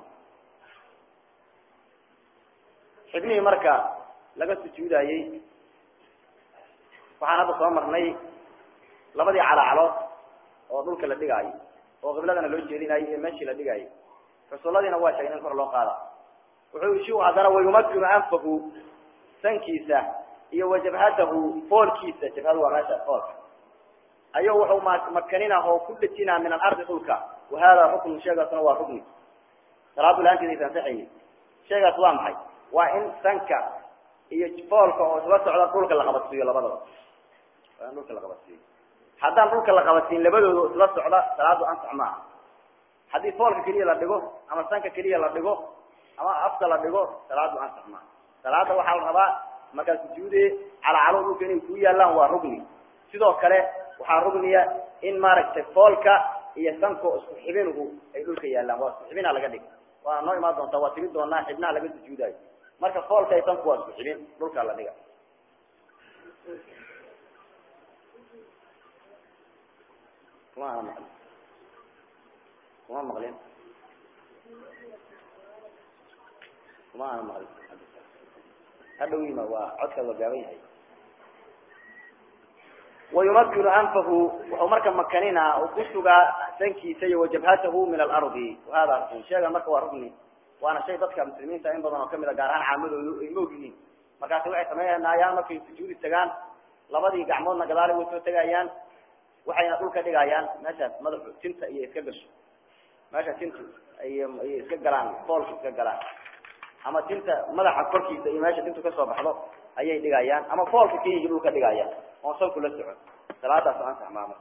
xibnihii marka laga sujuudayey waxaan hadda soo marnay labadii calaacalood oo dhulka la dhigaayo oo qibladana loo jeedinayo iyo meeshii la dhigaayo xusuladiina waa sheegay in kor loo qaada wuxuu shiu haddana wayumakinu anfahu sankiisa iyo wajabhatahu foolkiisa jabhadu waa meesha foolka ayuu wuxuu ma makanina oo ku dhejinaa min alardi dhulka wahada ruknu sheegaasna waa rukni salaadu la-aanteeda ansaxayni sheegaas waa maxay waa in sanka iyo foolka oo isla socda dhulka la qabadsiiyo labadaba waa in dhulka la qabadsiiyo haddaan dhulka la qabadsiin labadooda isla socda salaadu ansax maaha haddii foolka keliya la dhigo ama sanka keliya la dhigo ama afka la dhigo salaadu ansax maaha salaada waxaa la rabaa markaa sujuude calacalo dhulka inay ku yaalaan waa rugni sidoo kale waxaa rugniya in maaragtay foolka iyo sanko isku xibinuhu ay dhulka yaalaan waa isku xibina laga dhig waana noo imaan doontaa waa tigi doonaa xibnaha laga sujuudayo marka foolka iyo sanku waa isku xibin dhulka la dhiga kuma ana maqlin kuma maqlin kuma ana maqlin hadhow yima waa codkaad waa gaaban yahay wayumakinu anfahu wuxuu marka makanina uu ku sugaa sankiisa iyo wajabhatahu min alardi wahada rukn sheega marka waa rukni waana shay dadka muslimiinta in badan oo kamid a gaar ahaan caamadoodu ay moog yihiin markaasi waxay sameynayaan markay sujuudi tagaan labadii gacmoodna gadaalay way soo tegayaan waxayna dhulka dhigayaan meeshaas madaxu tinta iyo iska gasho meesha tintu ay ayay iska galaan foolka iska galaan ama tinta madaxa korkiisa iyo meesha tintu kasoo baxdo ayay dhigayaan ama foolka keliya dhulka dhigayaan oon salku la socon salaadaas ansax maama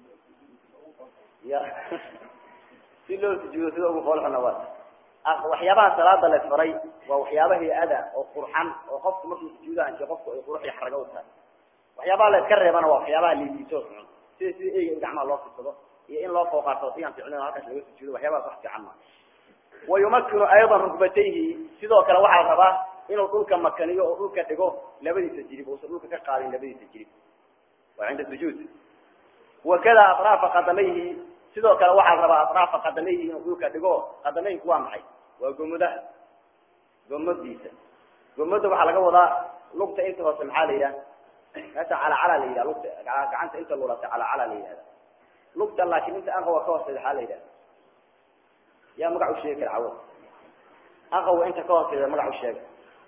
ya si loo sujuudo sida ugu foolxuna waa waxyaabaha salaada la isfaray waa waxyaaba hay-ada oo qurxan oo qofku markuu sujuudaha inti qofku ay qurux iyo xarago u tahay waxyaabaha la iska reebana waa waxyaabaha liidiiso xun sida sida eyga in gacmaha loo fidsado iyo in loo fooqaato si aan ficlin halkaas laga sujuudo waxyaabahaas wax fiican maa wayumakinu ayضa rukbatayhi sidoo kale waxaa la rabaa inuu dhulka makaniyo oo dhulka dhigo labadiisa jirib uusan dhulka ka qaadin labadiisa jirib waa cinda sujuud wakada aطraafa qadamayhi sidoo kale waxaa la rabaa aطraafa qadamayhi inuu dhulka dhigo qadameynku waa maxay waa gomudaha gomadiisa gomada waxaa laga wadaa lugta inta hoose maxaa la yidhaha meesha calacala la yidhaha lugta gacanta inta lulata calacala la yidhahda lugta laakin inta anqawa ka hooseeda waxaa la yidhaha yaa magac u sheegi kara cawad anqawa inta ka hooseeda magac u sheega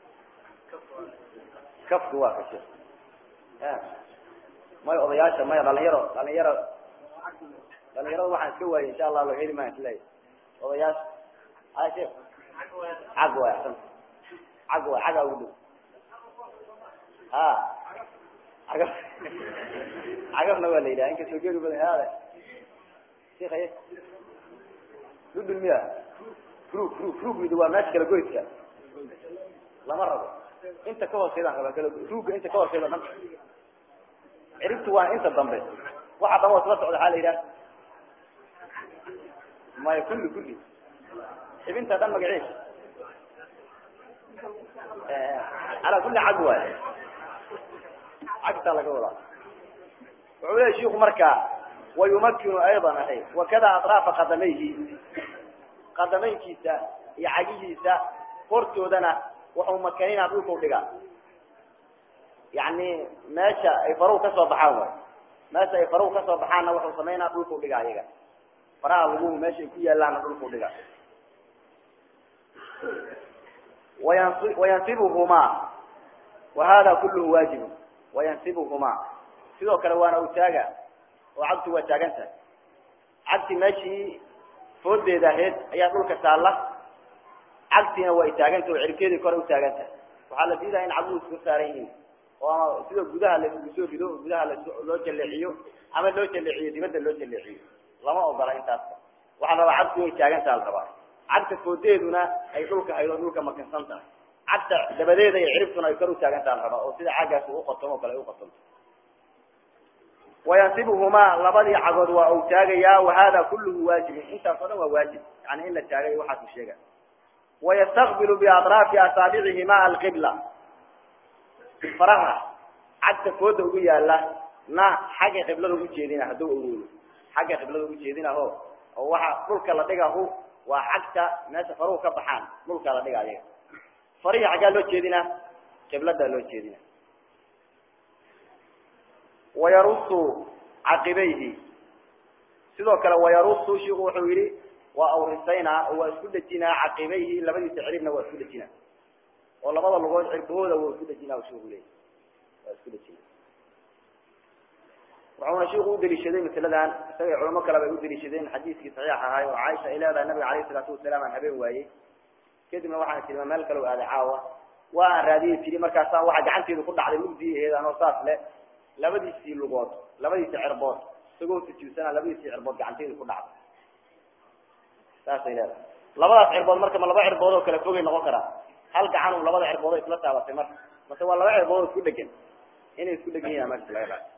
kafku waa kashe maya odayaasha maya dhalinyaro dhalinyaro dhalinyarada waxaan iska waayay insha allah laga heli maayo isleeya odayaasha hay sheek cag waay axsan cag waay cagaa ugu dhow ha cagaf cagafna waa la yidhaha inkastoo geeri badan haada sheekaye dhudhun miya rug rug rugida waa meesha kala goyska lama rabo inta ka hooseydaan rabaa kala ruugga inta ka hooseeda dhan ciribtu waa inta dambe waxa dhan oo isla socda waxaa la yidhaha maya kulli kulli xibinta dhan magaciisa calaa kulli cag waay cagtaa laga wadaa wuxuu leya shiku markaa wayumakinu ayضan ahay wakada aطraafa qadamayhi qadameynkiisa iyo cagihiisa hortoodana waxau makaninaa dhulkau dhigaa yani meesha ay faruhu kasoo baxaan way meesha ay faruhu kasoo baxaanna waxau samaynaa dhulkau dhigaa iyaga faraha laguhu meesha ay ku yaalaanna dhulkau dhigaa wayansi wayansibuhumaa wa hada kulluhu waajibu wayansibuhumaa sidoo kale waana u taaga oo cagtu waa taagan tahay cagti meeshii foodeeda ahayd ayaa dhulka taalla cagtiina waa taagantahy oo cirkeedii kore utaagan tahay waxaa la diidaa in caguhu isku saaran yihiin oo ama sida gudaha laisugu soo rido oo gudaha loo jaleeciyo ama loo jaleeciyo dibadda loo jaleeciyo lama ogola intaasba waxaa la rabaa cagtu inay taagan taha la rabaa cagta foodeeduna ay dhulka hayd oo dhulka makansan tahay cagta dabadeeda iyo ciribtuna ay kor utaagan taha la rabaa oo sida caggaas u uqotomo o kale ay uqotonto wayansibuhumaa labadii cagood waa uu taagayaa wahada kulluhu waajibun intaas o dhan waa waajib yani in la taagay waxaasu sheega wayastaqbilu biaطraafi asaabicihima alqibla faraha cagta fooda ugu yaala na xagga qiblada ugu jeedina hadduu awoodo xagga qiblada ugu jeedinaho oo waxa dhulka la dhigahu waa cagta meesha faruhu ka baxaan dhulka la dhiga ayaga farihii xaggaa loo jeedinaa qibladaa loo jeedina wayarusu caqibayhi sidoo kale wayarusu shiku wuxuu yihi waa awrisaynaa oo waa isku dhejinaa caqibayhi labadiisa ciribna waa isku dhejinaa oo labada lugood cirbahooda waa isku dhejinaa shiku leey waa isku dhejinaa wuxuuna shiku udaliishaday masaladan isagay culamo kale bay udaliishadeen xadiiskii saxiix ahaay oo caaisha ay leedahay nabiga alayh isalaatu wasalaam aan habeen waayey kadibna waxaan tii meel kale o aaday caawa waa aan raadiyey tiri markaasa waxa gacanteedu ku dhacday mugdii aheed anoo saas le labadiisii lugood labadiisi cirbood isagoo sujuudsana labadiisii cirbood gacanteedu ku dhacday saasay leedahay labadaas cirbood marka ma laba cirbood oo kale fogay noqon karaa hal gacan u labada cirbood oo isla taabatay marka mase waa laba cirbood oo isku dhegan inay isku dhegan yihin meesha laga dhaay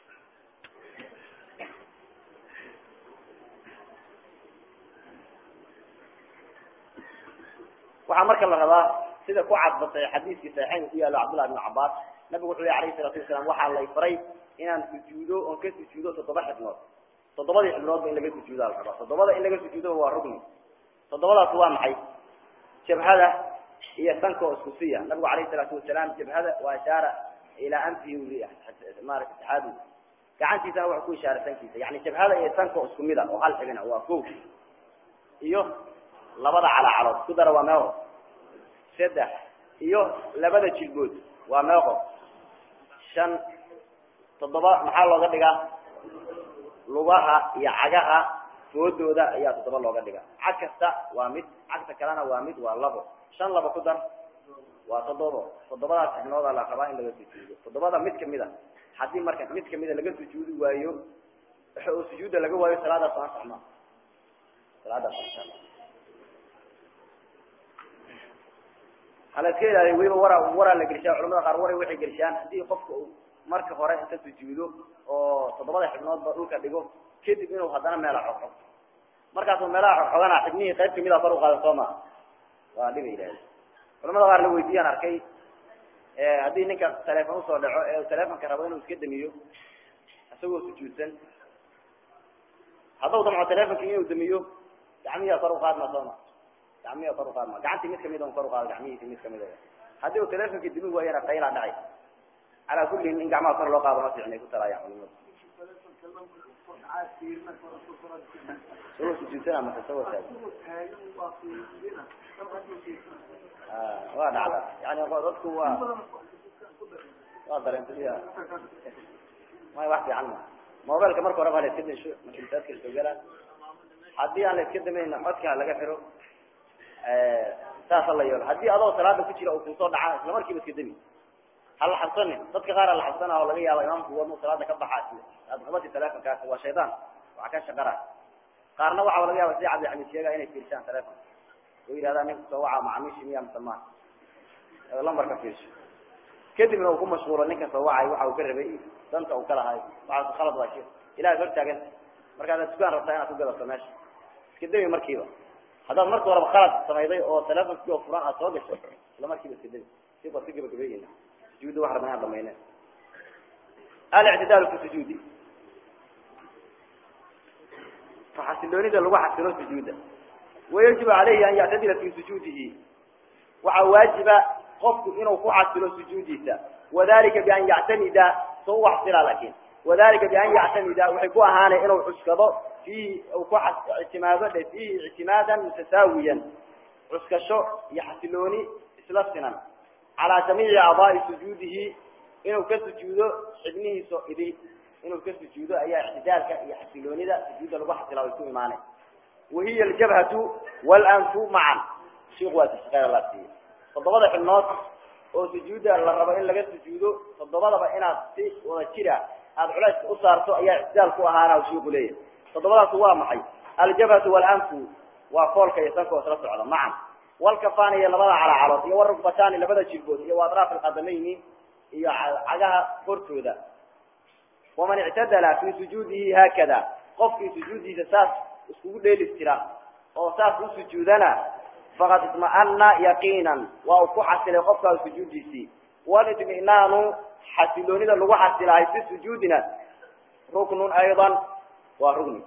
waxaa marka la rabaa sida ku cadbatay xadiiskii saxiixayn ku yaalo cabdullahi ibn cabaas nabigu wuxuu yihi alayhi salatu wasalaam waxaa lay faray inaan sujuudo oon ka sujuudo toddoba xibnood toddobadii xibnoodba in laga sujuuda la rabaa toddobada in laga sujuudo waa rugni toddobadaas waa maxay jabhada iyo sanka oo isku siya nabigu alayhi salaatu wasalaam jabhada waa ishaara ilaa anfihi maarata saxaabi gacantiisana wuxuu ku ishaaray sankiisa yani jabhada iyo sanka oo isku mid a oo hal xibina waa ko iyo labada calaacalood ku dara waa meeqo saddex iyo labada jilbood waa meeqo shan toddoba maxaa looga dhigaa lugaha iyo cagaha foodooda ayaa toddoba looga dhigaa cag kasta waa mid cagta kalena waa mid waa labo shan laba ku dar waa toddobo toddobadaas xibnooda la rabaa in laga sujuudo toddobada mid kamid a haddii marka mid kamida laga sujuudi waayo oo sujuudda laga waayo salaadaas aan saxmaa salaadaas aan hala iska ilaaliyo weliba wara waraa la gelishaa culamada qaar waray waxay gelishaan haddii qofka uu marka hore inta sujuudo oo toddobada xibnoodba dhulka dhigo kadib inuu haddana meela xogxog markaasuu meelaha xogxogana xibnihii qayb kamida kor uqaadan soo maa waa dhiba yidhahda culamada qaar la weydiyaan arkay haddii ninka teleefon usoo dhaco ee telefonka rabo inuu iska damiyo isagoo sujuudsan haddau damco telefonki inuu damiyo gacmihiia kor uqaadma sooma gacmihiia kor uqaadma gacantii mid kamid on kor uqaado gacmihiisi mid kamid haddii uu telefonki dami waayana qaylaa dhacay calaa kullin in gacmaha kor loo qaado ma fiicnay ku talaayaan culimadu isagoo sujuudsana mase isagoo taag waa dhacda yani dadku waa waa dareentaya may wax fiican ma mobilka marka hore ba la iska dasho makisaadka lasoo gala haddii aan la iska damayna codka laga xiro saasa la yeelo haddii adoo salaada ku jira uu kusoo dhaca isla markiiba iska dami hala xabsanin dadka qaar la xabsana oo laga yaaba imaamku wadnu salaada ka baxaa aad qabati telefonkaasi waa shaydaan waxa ka shaqara qaarna waxaa laga yaaba sida cabdixamiid sheega inay fiirshaan telefon oo yidhahdaa ninka soo waca macamiishi miya musamaan lambarka fiirsho kadibna uu ku mashquulo ninka soo wacay waxa uu ka rabay danta uu ka lahay waxaas khalad waa shir ilahay hor taagan markaad dukaan rabtaa inaad ku gadato meesha iska dami markiiba haddaad marka horeba khalad samayday oo telefonkii oo furan aad soo gasho isla markiiba iska dami si baad ka gabagabeeyeyna sujuudda wax rabnaa dhamayne alictidaalu fi sujuudi xasiloonida lagu xasilo sujuuda wayajibu calayhi an yactadila fi sujuudihi waxaa waajiba qofku inuu ku xasilo sujuudiisa wadalika bian yactamida so u xasila lakin wadalika bian yactamida waxay ku ahaanay inuu cuskado fiihi u ku ictimaado dhe fiihi ictimaadan mutasaawiyan cuskasho iyo xasilooni isla sinan calaa jamiici acdaai sujuudihi inuu ka sujuudo xibnihiisa idi inuu ka sujuudo ayaa ictidaalka iyo xasiloonida sujuudda lagu xasila way ku imaanay wahiya aljabhatu walanfu macan shiku waa tashqeer la siiye toddobada xibnood oo sujuudda la rabo in laga sujuudo toddobadaba inaad si wada jira aada culayska u saarto ayaa ictidaal ku ahaana shiku leeyahy toddobadaas waa maxay aljabhatu walanfu waa foolka iyo sanka oo isla socda macan walkafani iyo labada calacalood iyo warugbatani labada jilbood iyo waadraaf alqadamayni iyo cagaha hortooda waman ictadala fi sujuudihi haakada qofkii sujuuddiisa saas iskugu dheelistira oo saas u sujuudana faqad itma'ana yaqiinan waa uu ku xasilay qofkaas sujuuddiisii walitminaanu xasiloonida lagu xasilahay fi sujuudina ruknun aydan waa rugni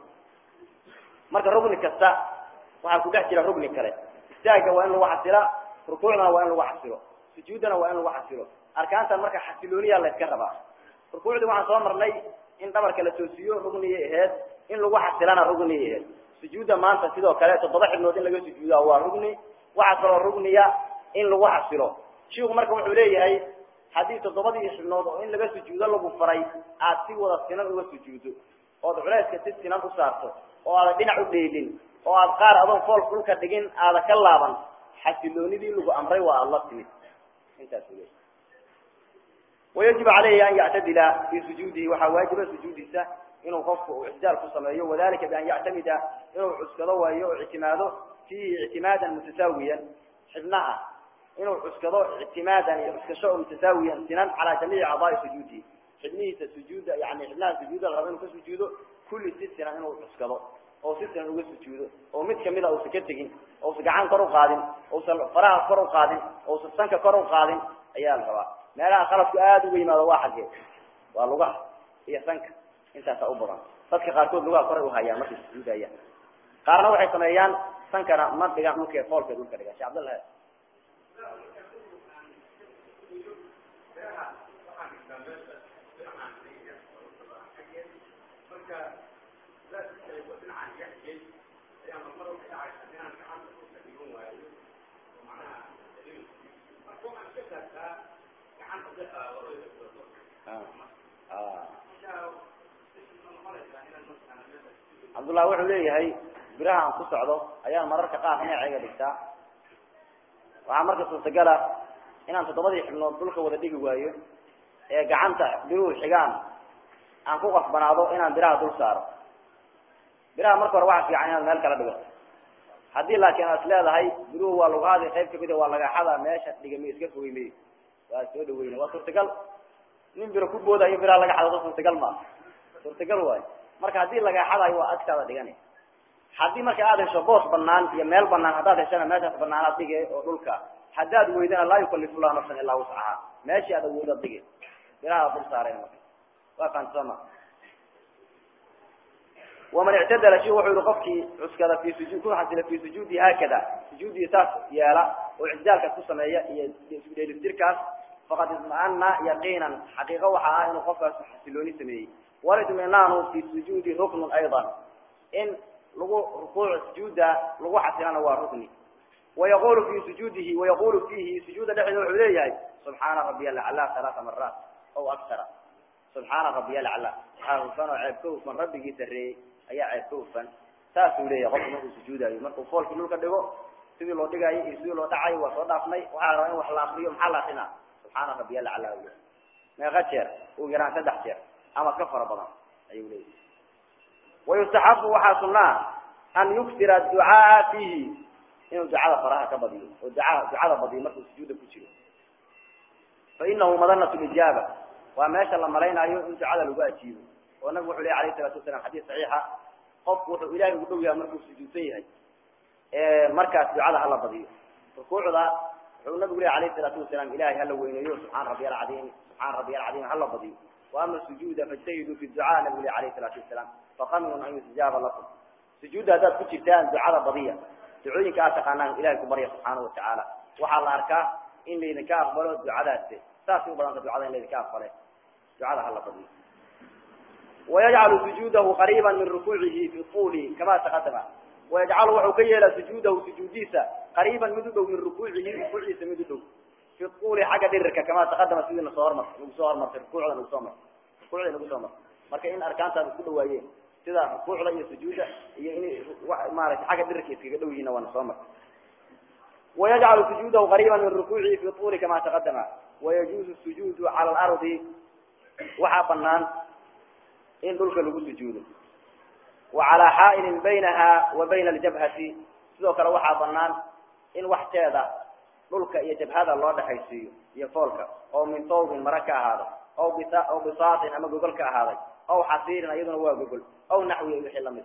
marka rugni kasta waxaa ku dhex jira rugni kale istaagga waa in lagu xasila rukuucdana waa in lagu xasilo sujuuddana waa in lagu xasilo arkaantan marka xasilooniyaa la yska rabaa rukuucdii waxaan soo marnay in dhabarka la toosiyo rugniyay aheyd in lagu xasilana rugniyay aheyd sujuudda maanta sidoo kale toddoba xibnood in laga sujuuda waa rugni waxaa kaloo rugniya in lagu xasilo shiku marka wuxuu leeyahay haddii toddobadii xibnood oo in laga sujuudo lagu faray aad si wada sinan uga sujuudo ood culayska si sinan u saarto oo aadan dhinac u dheelin oo aad qaar adoon fool dhulka dhigin aada ka laaban xasiloonidii lagu amray waa aada la timid intaas u leeyahy wayajib calayhi an yactadila fi sujuudihi waxaa waajiba sujuudiisa inuu qofku uu ictidaal ku sameeyo wadalika bian yactamida inuu cuskado waayo o ictimaado fiihi ictimaadan mutasaawiyan xibnaha inuu cuskado ictimaadan iyo cuskasho oo mutasaawiyan sinan calaa jamiici acdaai sujuudihi xibnihiisa sujuuda yani xibnaha sujuuda la rabo inuu ka sujuudo kulli si sinan inuu cuskado oo si sinan uga sujuudo oo mid kamida uusan ka tegin ousan gacan kor u qaadin ousan faraha kor u qaadin ousan sanka kor u qaadin ayaa la rabaa meelaha khaladku aada uga yimaado waa xaggee waa lugaha iyo sanka intaasa u badan dadka qaarkood lugaha koray uhayaan markay sujuudayaan qaarna waxay sameeyaan sankana ma dhigaan dhulka foolka dhulka dhigaan shee cabdallah cabdullah wuxuu leeyahay biraha aan ku socdo ayaan mararka qaar dhinacayga dhigtaa waxaa marka suurtagala inaan toddobadii xibnood dhulka wada dhigi waayo ee gacanta biruhu xigaan aan ku qasbanaado inaan biraha dul saaro biraha marka hore waxa fiican inaad meel kala dhigato haddii laakiin aad is leedahay biruhu waa lugaadi qayb kamida waa lagaxada meesha dhigami iska fogey may waa soo dhaweyna waa suurtagal nin biro ku boodayo biraa laga xadado suurtagal maa suurtagal waayo marka haddii laga xadayo waa agtaada dhigani haddii marka aad hesho boos banaan iyo meel banaan haddaad heshana meeshaas banaanaad dige oo dhulka haddaad weydana laa yukalifu llahu nafsan ilaa wuscaha meeshii aad awoodaad dige biraha dul saareen marka waa faantisama waman ictadala shi wuxuu yihi qofkii cuskada fi sujud ku xasila fi sujuudi haakada sujuudii saas yeela oo ictidaalkaas ku sameeya iyo isku dheelitirkaas faqad ismaana yaqiinan xaqiiqo waxa ah inuu qofkaas xasilooni sameeyey walitminaanu fi sujuudi ruknun ayضa in lagu rukuuc sujuuda lagu xasilana waa rukni wayaqulu fi sujuudihi wayaqulu fihi sujuuda dhexdeeda wuxuu leeyahay subxaana rabiy alaclaa halaaa maraat aw aktara subxaana rabiy alaclaa waxaa hufan oo ceeb ka hufan rabbigii sareeyey ayaa ceeb ka hufan saasuu leeyahay qofku markuu sujuudayo markuu foolkii dhulka dhigo sidii loo dhigaayo iyo sidii loo dhacayo waa soo dhaafnay waxaa rabaa in wax la akriyo maxaa la akrinaa subxaana rabiy alaclaa u meeqa jeer ugu yaraan saddex jeer ama ka fara badan ayuu leeyahay wayustaxabu waxaa sunaa an yuksira ducaa fiihi inuu ducada faraha ka badiyo oo ducaa ducada badiyo markuu sujuuda ku jiro fa inahu madanat lijaaba waa meesha la malaynayo in ducada lagu ajiibo oo nabigu wuxu ley alayh salatu wasalam xadiis saxiixa qofku wuxuu ilahay ugu dhow yahay markuu sujuudsan yahay markaas ducada hala badiyo rukuucda wuxuu nabigu ley alayh salaatu wasalaam ilahay hala weyneeyo subxaana rabiy alcadiim subxaana rabiy alcadiim hala badiyo وama sujuuda fاjtahiduu fi ducaa nabigu leh alayh الsalatu wasalaam faqaminun an yustajaaba lakum sujuudda haddaad ku jirtaan ducada badiya ducooyinka aad taqaanaan ilahay ku barya subxaana watacaala waxaa la arkaa in laydinka aqbalo ducadaas saasay u badanta ducada in laydinka aqbale ducada hala badiyo wayajcalu sujuudahu qariiba min rukuucihi fi طuli kama taqadama wayajcalu wuxuu ka yeelaa sujuudahu sujuudiisa qariiban mid u dhow min rukuucihi rukuuciisa mid u dhow fi uli xagga dhirirka kama taqadama sidii nasoo hormar nagu soo hormartay rukuucda nagu soo martay rukuucda nagu soo martay marka in arkaantaada isku dhawaayeen sida rukuucda iyo sujuuda iyo in maarata xagga dhirirka iskaga dhow yihiinna waa nasoo martay wayajcalu sujuudahu qariiba min rukuucihi fi uli kama taqadama wayajuuzu sujuudu cala alardi waxaa banaan in dhulka lagu sujuudo wa calaa xaa'ilin baynaha wa bayna aljabhati sidoo kale waxaa banaan in waxteeda dhulka iyo jabhada loo dhexaysiiyo iyo foolka oo min tawbin mara ka ahaada aw bis aw bisaatin ama gogol ka ahaaday aw xasiirin iyaduna waa gogol aw naxwi wixii lamid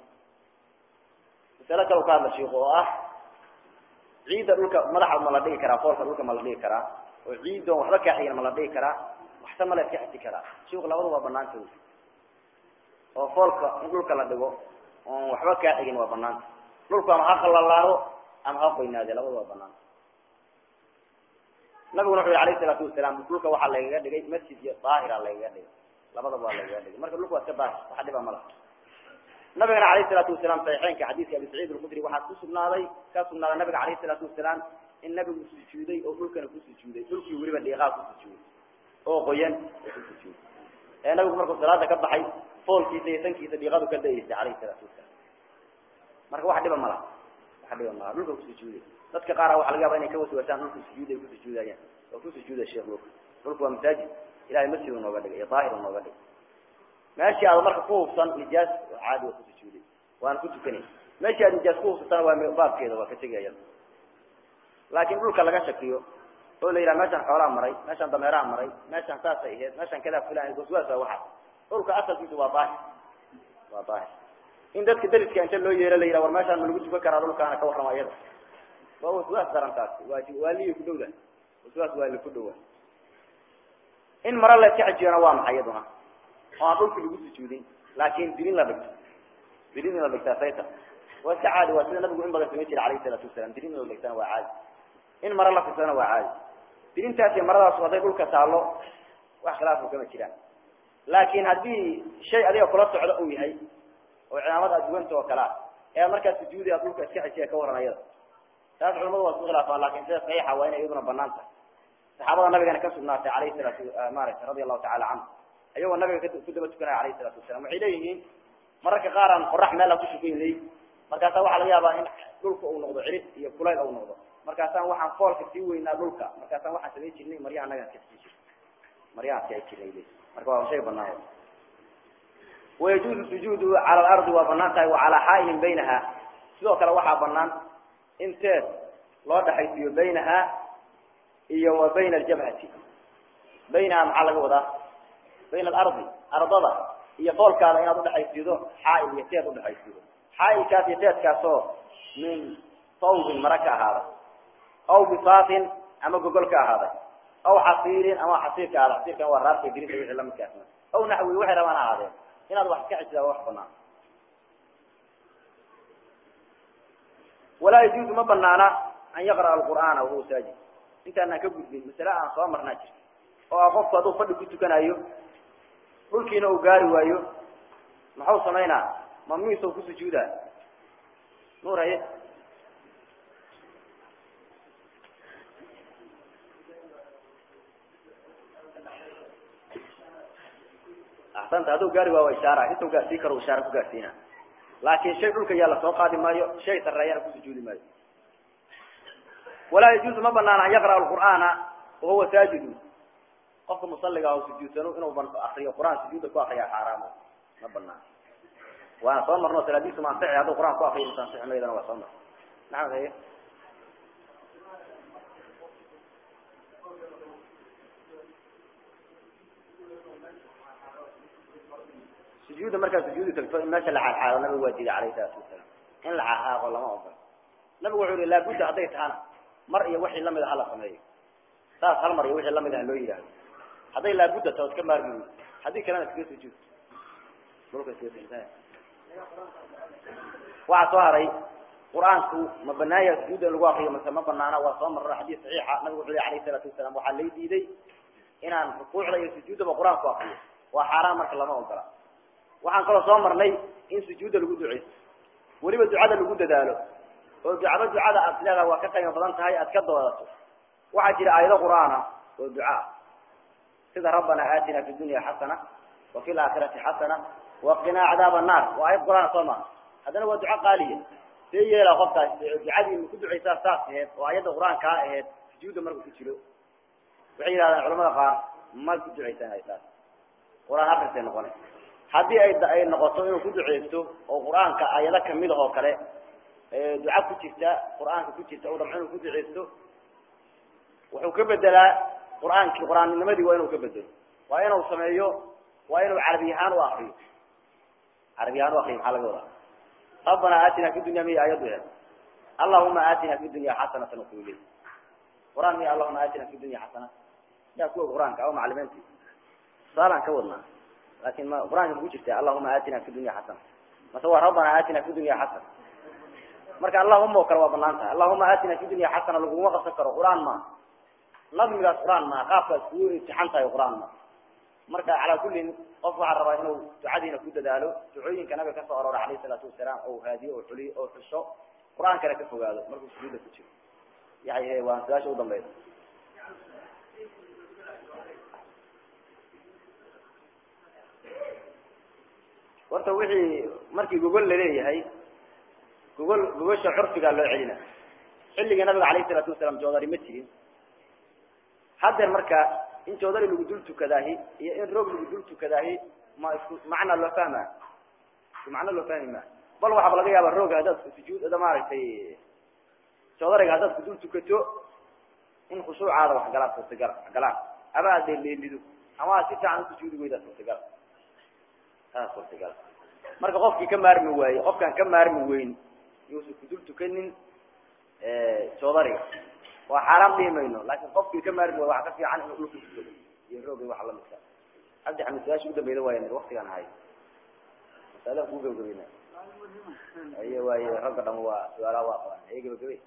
masale kale ka hadla shiiku oo ah ciidda dhulka madaxa ma la dhigi karaa foolka dhulka ma la dhigi karaa oo ciiddoon waxba kaa xigin ma la dhigi karaa waxse ma la iska xisi karaa shiiku labadu waa banaanta oo foolka in dhulka la dhigo oon waxba kaa xigin waa banaanta dhulku ama ha qalalaado ama ha qoynaade labadu waa banaanta nabiguna wuxu yhi alayh salaatu wasalaam dhulka waxaa lagaga dhigay masjid iyo daahira lagaga dhigay labadaba waa lagaga dhigay marka dhulka waa iska daahir waxa dhiba ma laha nabigana alayh salaatu wasalaam saxiixeynka xadiiska abi saciid alkhudri waxaa ku sugnaaday ka sugnaaday nabiga alayh salaatu wasalaam in nabigu sujuuday oo dhulkana ku sujuuday dhulkii weliba dhiiqaa ku sujuuday oo qoyan oo ku sujuuday ee nabigu markuu salaada ka baxay foolkiisa iyo sankiisa dhiiqadu ka da-eysay alayh salaatu wasalaam marka wax dhiba ma laha wax dhiba ma laha dhulka ku sujuuday dadka qaara waxa laga yaba inay ka waswasaan dhulku sujuud ay ku sujuudayaan oo ku sujuuda sheekh dhulka dhulku waa masaajid ilahay masjid u nooga dhigay iyo daahir u nooga dhigay meeshii aad marka ku hubsan nijaas caadi waa ku sujuuday waana ku tukanay meeshii aad nijaas ku hubsatana waa baabkeeda waa ka tegaya laakiin dhulka laga shakiyo oo la yidhaha meeshaan xoolaa maray meeshaan dameeraha maray meeshaan saasay ahayd meeshaan kadaa fulan waswaas waa waxa dhulka asalkiisu waa daahir waa daahir in dadka dariska inta loo yeero la yidhaha war meeshaan ma lagu tukan karaa dhulkaana ka warrama iyada waa waswaas darantaasi waa waaliyi ku dhowda waswaas waali ku dhowa in mare la iska xijiyona waa maxay iyaduna oo aan dhulki lagu sujuudin laakin dilin la dhigto dilin in la dhigtaa sayta waa iska caadi waa sida nabigu in badan samayn jiray alayhi salaatu wasalam dilin in la dhigtana waa caadi in mare la fidsana waa caadi dilintaasi maradaas hadday dhulka taalo wax khilaafu kama jiraan laakin haddii shay adiga kula socda uu yahay oo cimaamad aad duwanta oo kalea ee markaa sujuudi aad dhulka iska xijiya ka waran ayada taas culamadu waa isku khilaafaan lakin sida saxiixa waa inay iyaduna banaan tahay saxaabada nabigana ka sugnaatay alayhi salaatu maarata radia allahu tacala canhu ayagoo nabiga ku daba tukanaya alayhi salaatu wasalam waxay leeyihiin mararka qaar aan qorax meel a kushukayn ley markaasaa waxaa laga yaabaa in dhulka uu noqdo cirid iyo kulayl uu noqdo markaasaan waxaan foolka sii weynaa dhulka markaasaan waxaan samayn jirnay maryaha anagaan ka sii jirnay maryahaan si ay jirnay le marka waa shay banaan wayajuuzu sujuudu cala alardi waa banaan tahay wa calaa xaa'ilin baynaha sidoo kale waxaa banaan in teed loo dhexaysiiyo baynaha iyo wa bayna aljabhati baynaha maxaa laga wadaa bayna alardi ardada iyo foolkaada inaad udhexaysiido xaail iyo teed udhexaysiido xaailkaas iyo teedkaasoo min sawbin mara ka ahaaday aw bisaatin ama gogol ka ahaaday aw xasiirin ama xasiirka ahada xasiirkan waa raarka dirinta wixii lamidkaasna aw naxwi waxay rabaan ahaadeen inaad wax iska xisida wax banaan walaa yajuuzu ma banaana an yaqra'a alqur'aana wahuwa saajid intaanaan ka gudbin masale aan soo marnaa jirta oo ah qofku hadduu fadhi ku tukanayo dhulkiina uu gaari waayo maxuu samaynaa mamnuusa ku sujuudaa nuur haye axsanta hadduu gaari waa waa ishaara intuu gaarsii karo ishaara ku gaarsiina laakin shay dhulka yaa lasoo qaadi maayo shay sareeyana ku sujuudi maayo walaa yajuuzu ma banaana an yaqra'a alqur'aana wahuwa saajidu qofka musaliga ah sujuudsano inuu akriyo qur'aan sujuuda ku akriya xaaraamo ma banaana waana soo marno salaadiisu ma ansixi hadduu qur'aan ku akriyo masa ansixi maydana waa soo mar maxamed haye sujuuda markaa sujuudi tagto in meesha la xaalxaalo nabigu waa diiday alayhi salaatu wasalaam in la xaaqaaqo lama ogolo nabigu wuxuu yihi laabudda hadday tahana mar iyo wixii lamid a hala sameeyo saas hal mar iyo wixii lamid ah loo yidhaahdo hadday laabudda taho iska maarmi wey haddii kalena iskaga sujuud dhulka iskaga sujuud waxaa soo haray qur-aanku ma banaanya sujuuda in lagu akriyo mase ma banaana waa soo marro xadiis saxiixa nabigu wuxuu yihi alayhi salaatu wasalaam waxaa lay diiday inaan rukuucda iyo sujuuddaba qur-aanku akriyo waa xaaraan marka lama ogola waxaan kaloo soo marnay in sujuudda lagu duceysto weliba ducada lagu dadaalo oo ducaba ducada aad leedaha waa ka qiimo badan tahay aad ka doodato waxaa jira aayado qur'aana oo ducaa sida rabbana aatina fi dunya xasana wa fi laakhirati xasana waqinaa cadaab annaar waa ayad qur'aana soo maa haddana waa duco qaaliya see yeela qofkaas ducadii ma ku ducaysaa saas aheyd oo ayadda qur-aankaa aheyd sujuudda markuu ku jiro waxay yidhahdeen culamada qaar ma ku ducaysanay saas qur-aan akrisay noqonay haddii ay ay noqoto inuu ku duceysto oo qur-aanka ayado kamid ah oo kale duca ku jirta qur-aanka ku jirta u dhamco inuu ku duceysto wuxuu ka bedelaa qur-aankii qur-aannimadii waa inuu ka bedelo waa inuu sameeyo waa inuu carabi ahaan u akriyo carabi ahaan u akriyo maxaa laga wadaa rabbana aatina fi dunya miya aayadu he allahuma aatina fi dunya xasanatan wakuile qur-aan miya allahuma aatina fi dunya xasana yaa kuwa qur-aanka ama macalimiinti tusaalaan ka wadnaa lakin ma qur-aanka maku jirta allahuma aatina fi dunya xasana mase waa rabbana aatina fi dunya xasana marka allahuma oo kale waa banaan tahay allahuma aatina fi dunya xasana laguma qabsan karo qur-aan ma nadmigaas qur-aan maa qaabkaas kugu imtixaan tahay qur-aan ma marka calaa kullin qof waxaa rabaa inuu ducadiina ku dadaalo ducooyinka nabiga kasoo aroora alayhi salaatu wasalaam oo haadiyo oo xuliyo oo xusho qur-aankana ka fogaado markuu sujuuda ku jiro yahay waan su-aasha udambeysa horta wixii markii gogol laleeyahay gogol gogosha curfigaa loo celina xilligii nabiga alayhi salaatu wasalaam joodari ma jirin haddeer marka in joodari lagu dul tukadaahi iyo in roog lagu dul tukadaahi ma isku macna loo fahma isku macno loo fahmi ma bal waxaaba laga yaaba rooga haddaad sujuud maaragtay joodariga haddaad ku dul tukato in khushuucaada wax galaan suurtagal wax galaan ama aad leelido ama aad si fiican usujuudi weydaa suurtagal taa suurtagal marka qofkii ka maarmi waaye qofkaan ka maarmi weyn yuusan kudul tukanin joodariga waa xaaraan dhihi mayno laakin qofkii ka maarmi waaye waxa ka fiican inuu dhulka tukado iyo roogay waxa lamidka cabdi xamid su-aasha ugu dambeyda waay waktigaan ahay masalaha kuu gabagabayna aye waaye ragga dhama waa su-aalaha waa qabaan aye gabagabay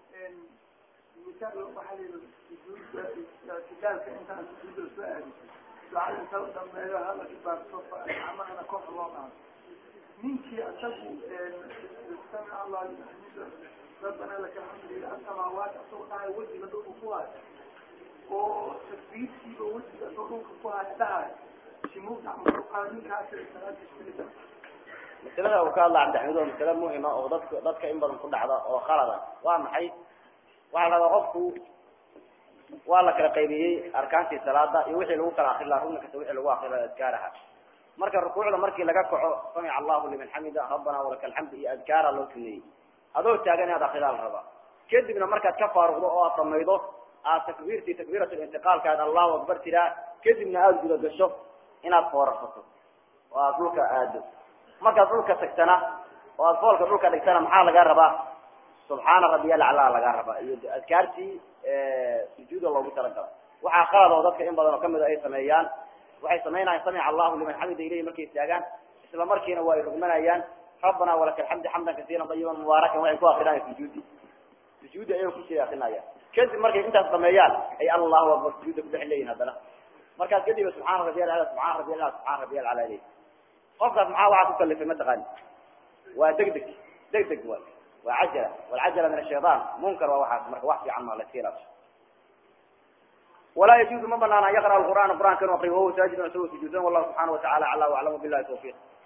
itidaalka intaan sujuuda soo aadin ducada inta u dambeeyo hala ibaarto amahana koox loo qaado ninkii asagu samic allah liman xamida rabbana laka alxamdu asamaawaat asagoo dhahay wejiga dhulka ku haya oo takbiirtiiba wejiga asagoo dhulka ku haya dhahay shimugda ninkaas salaadiisa masalada uu ka hadla cabdixamid waa masale muhima oo dadka dadka in badan ku dhacda oo khalada waa maxay waxaa la rabaa qofku waa la kala qaybiyey arkaantii salaada iyo wixii lagu kala akri laha rugni kasta wixii lagu akri laha adkaaraha marka rukuucda markii laga kaco samic allahu liman xamida rabbana walaka alxamdu iyo adkaara loo suneeyey adoo taagan inaad akridaa la rabaa kadibna markaad ka faaruqdo oo aad samaydo aad takbiirtii takbiirat lintiqaalka aad allahu akbar tiraa kadibna aada guda gasho inaad foorarsato oo aad dhulka aado markaad dhulka tagtana oo aad foolka dhulka dhigtana maxaa lagaa rabaa subxaana rabbiyal aclaa lagaa rabaa iyo adkaartii sujuuda loogu talagalay waxaa qalad oo dadka in badan oo kamid a ay sameeyaan waxay sameynayaan samica allahu liman xamida ilayhi markay istaagaan isla markiina waa ay rugmanayaan rabbana walaka alxamdu xamdan kasiiran dayiban mubaarakan waxay ku akrinayaan sujuudi sujuudi ayay kusii akrinayaan kadib markay intaas dhameeyaan ay allahu akbar sujuuda kudhex leeyihin haddana markaas kadib subxaana rabbiyal acla subxaana rabbiyal acla subxaana rabbiyal acla leeyihin qofkaas maxaa waxaa ku kalifay mataqaani waa deg deg deg deg waay waa cajala walcajala min ashayطan munkar waa waxaas marka wax fiican ma laska ilaasho walaa yajuuzu ma banaana an yaqra qur'aana qur'aanka inu akriyo wahuwa saajidun isagoo sujuudsan wallahu subxaana watacala acla waclamu billahi tawfiq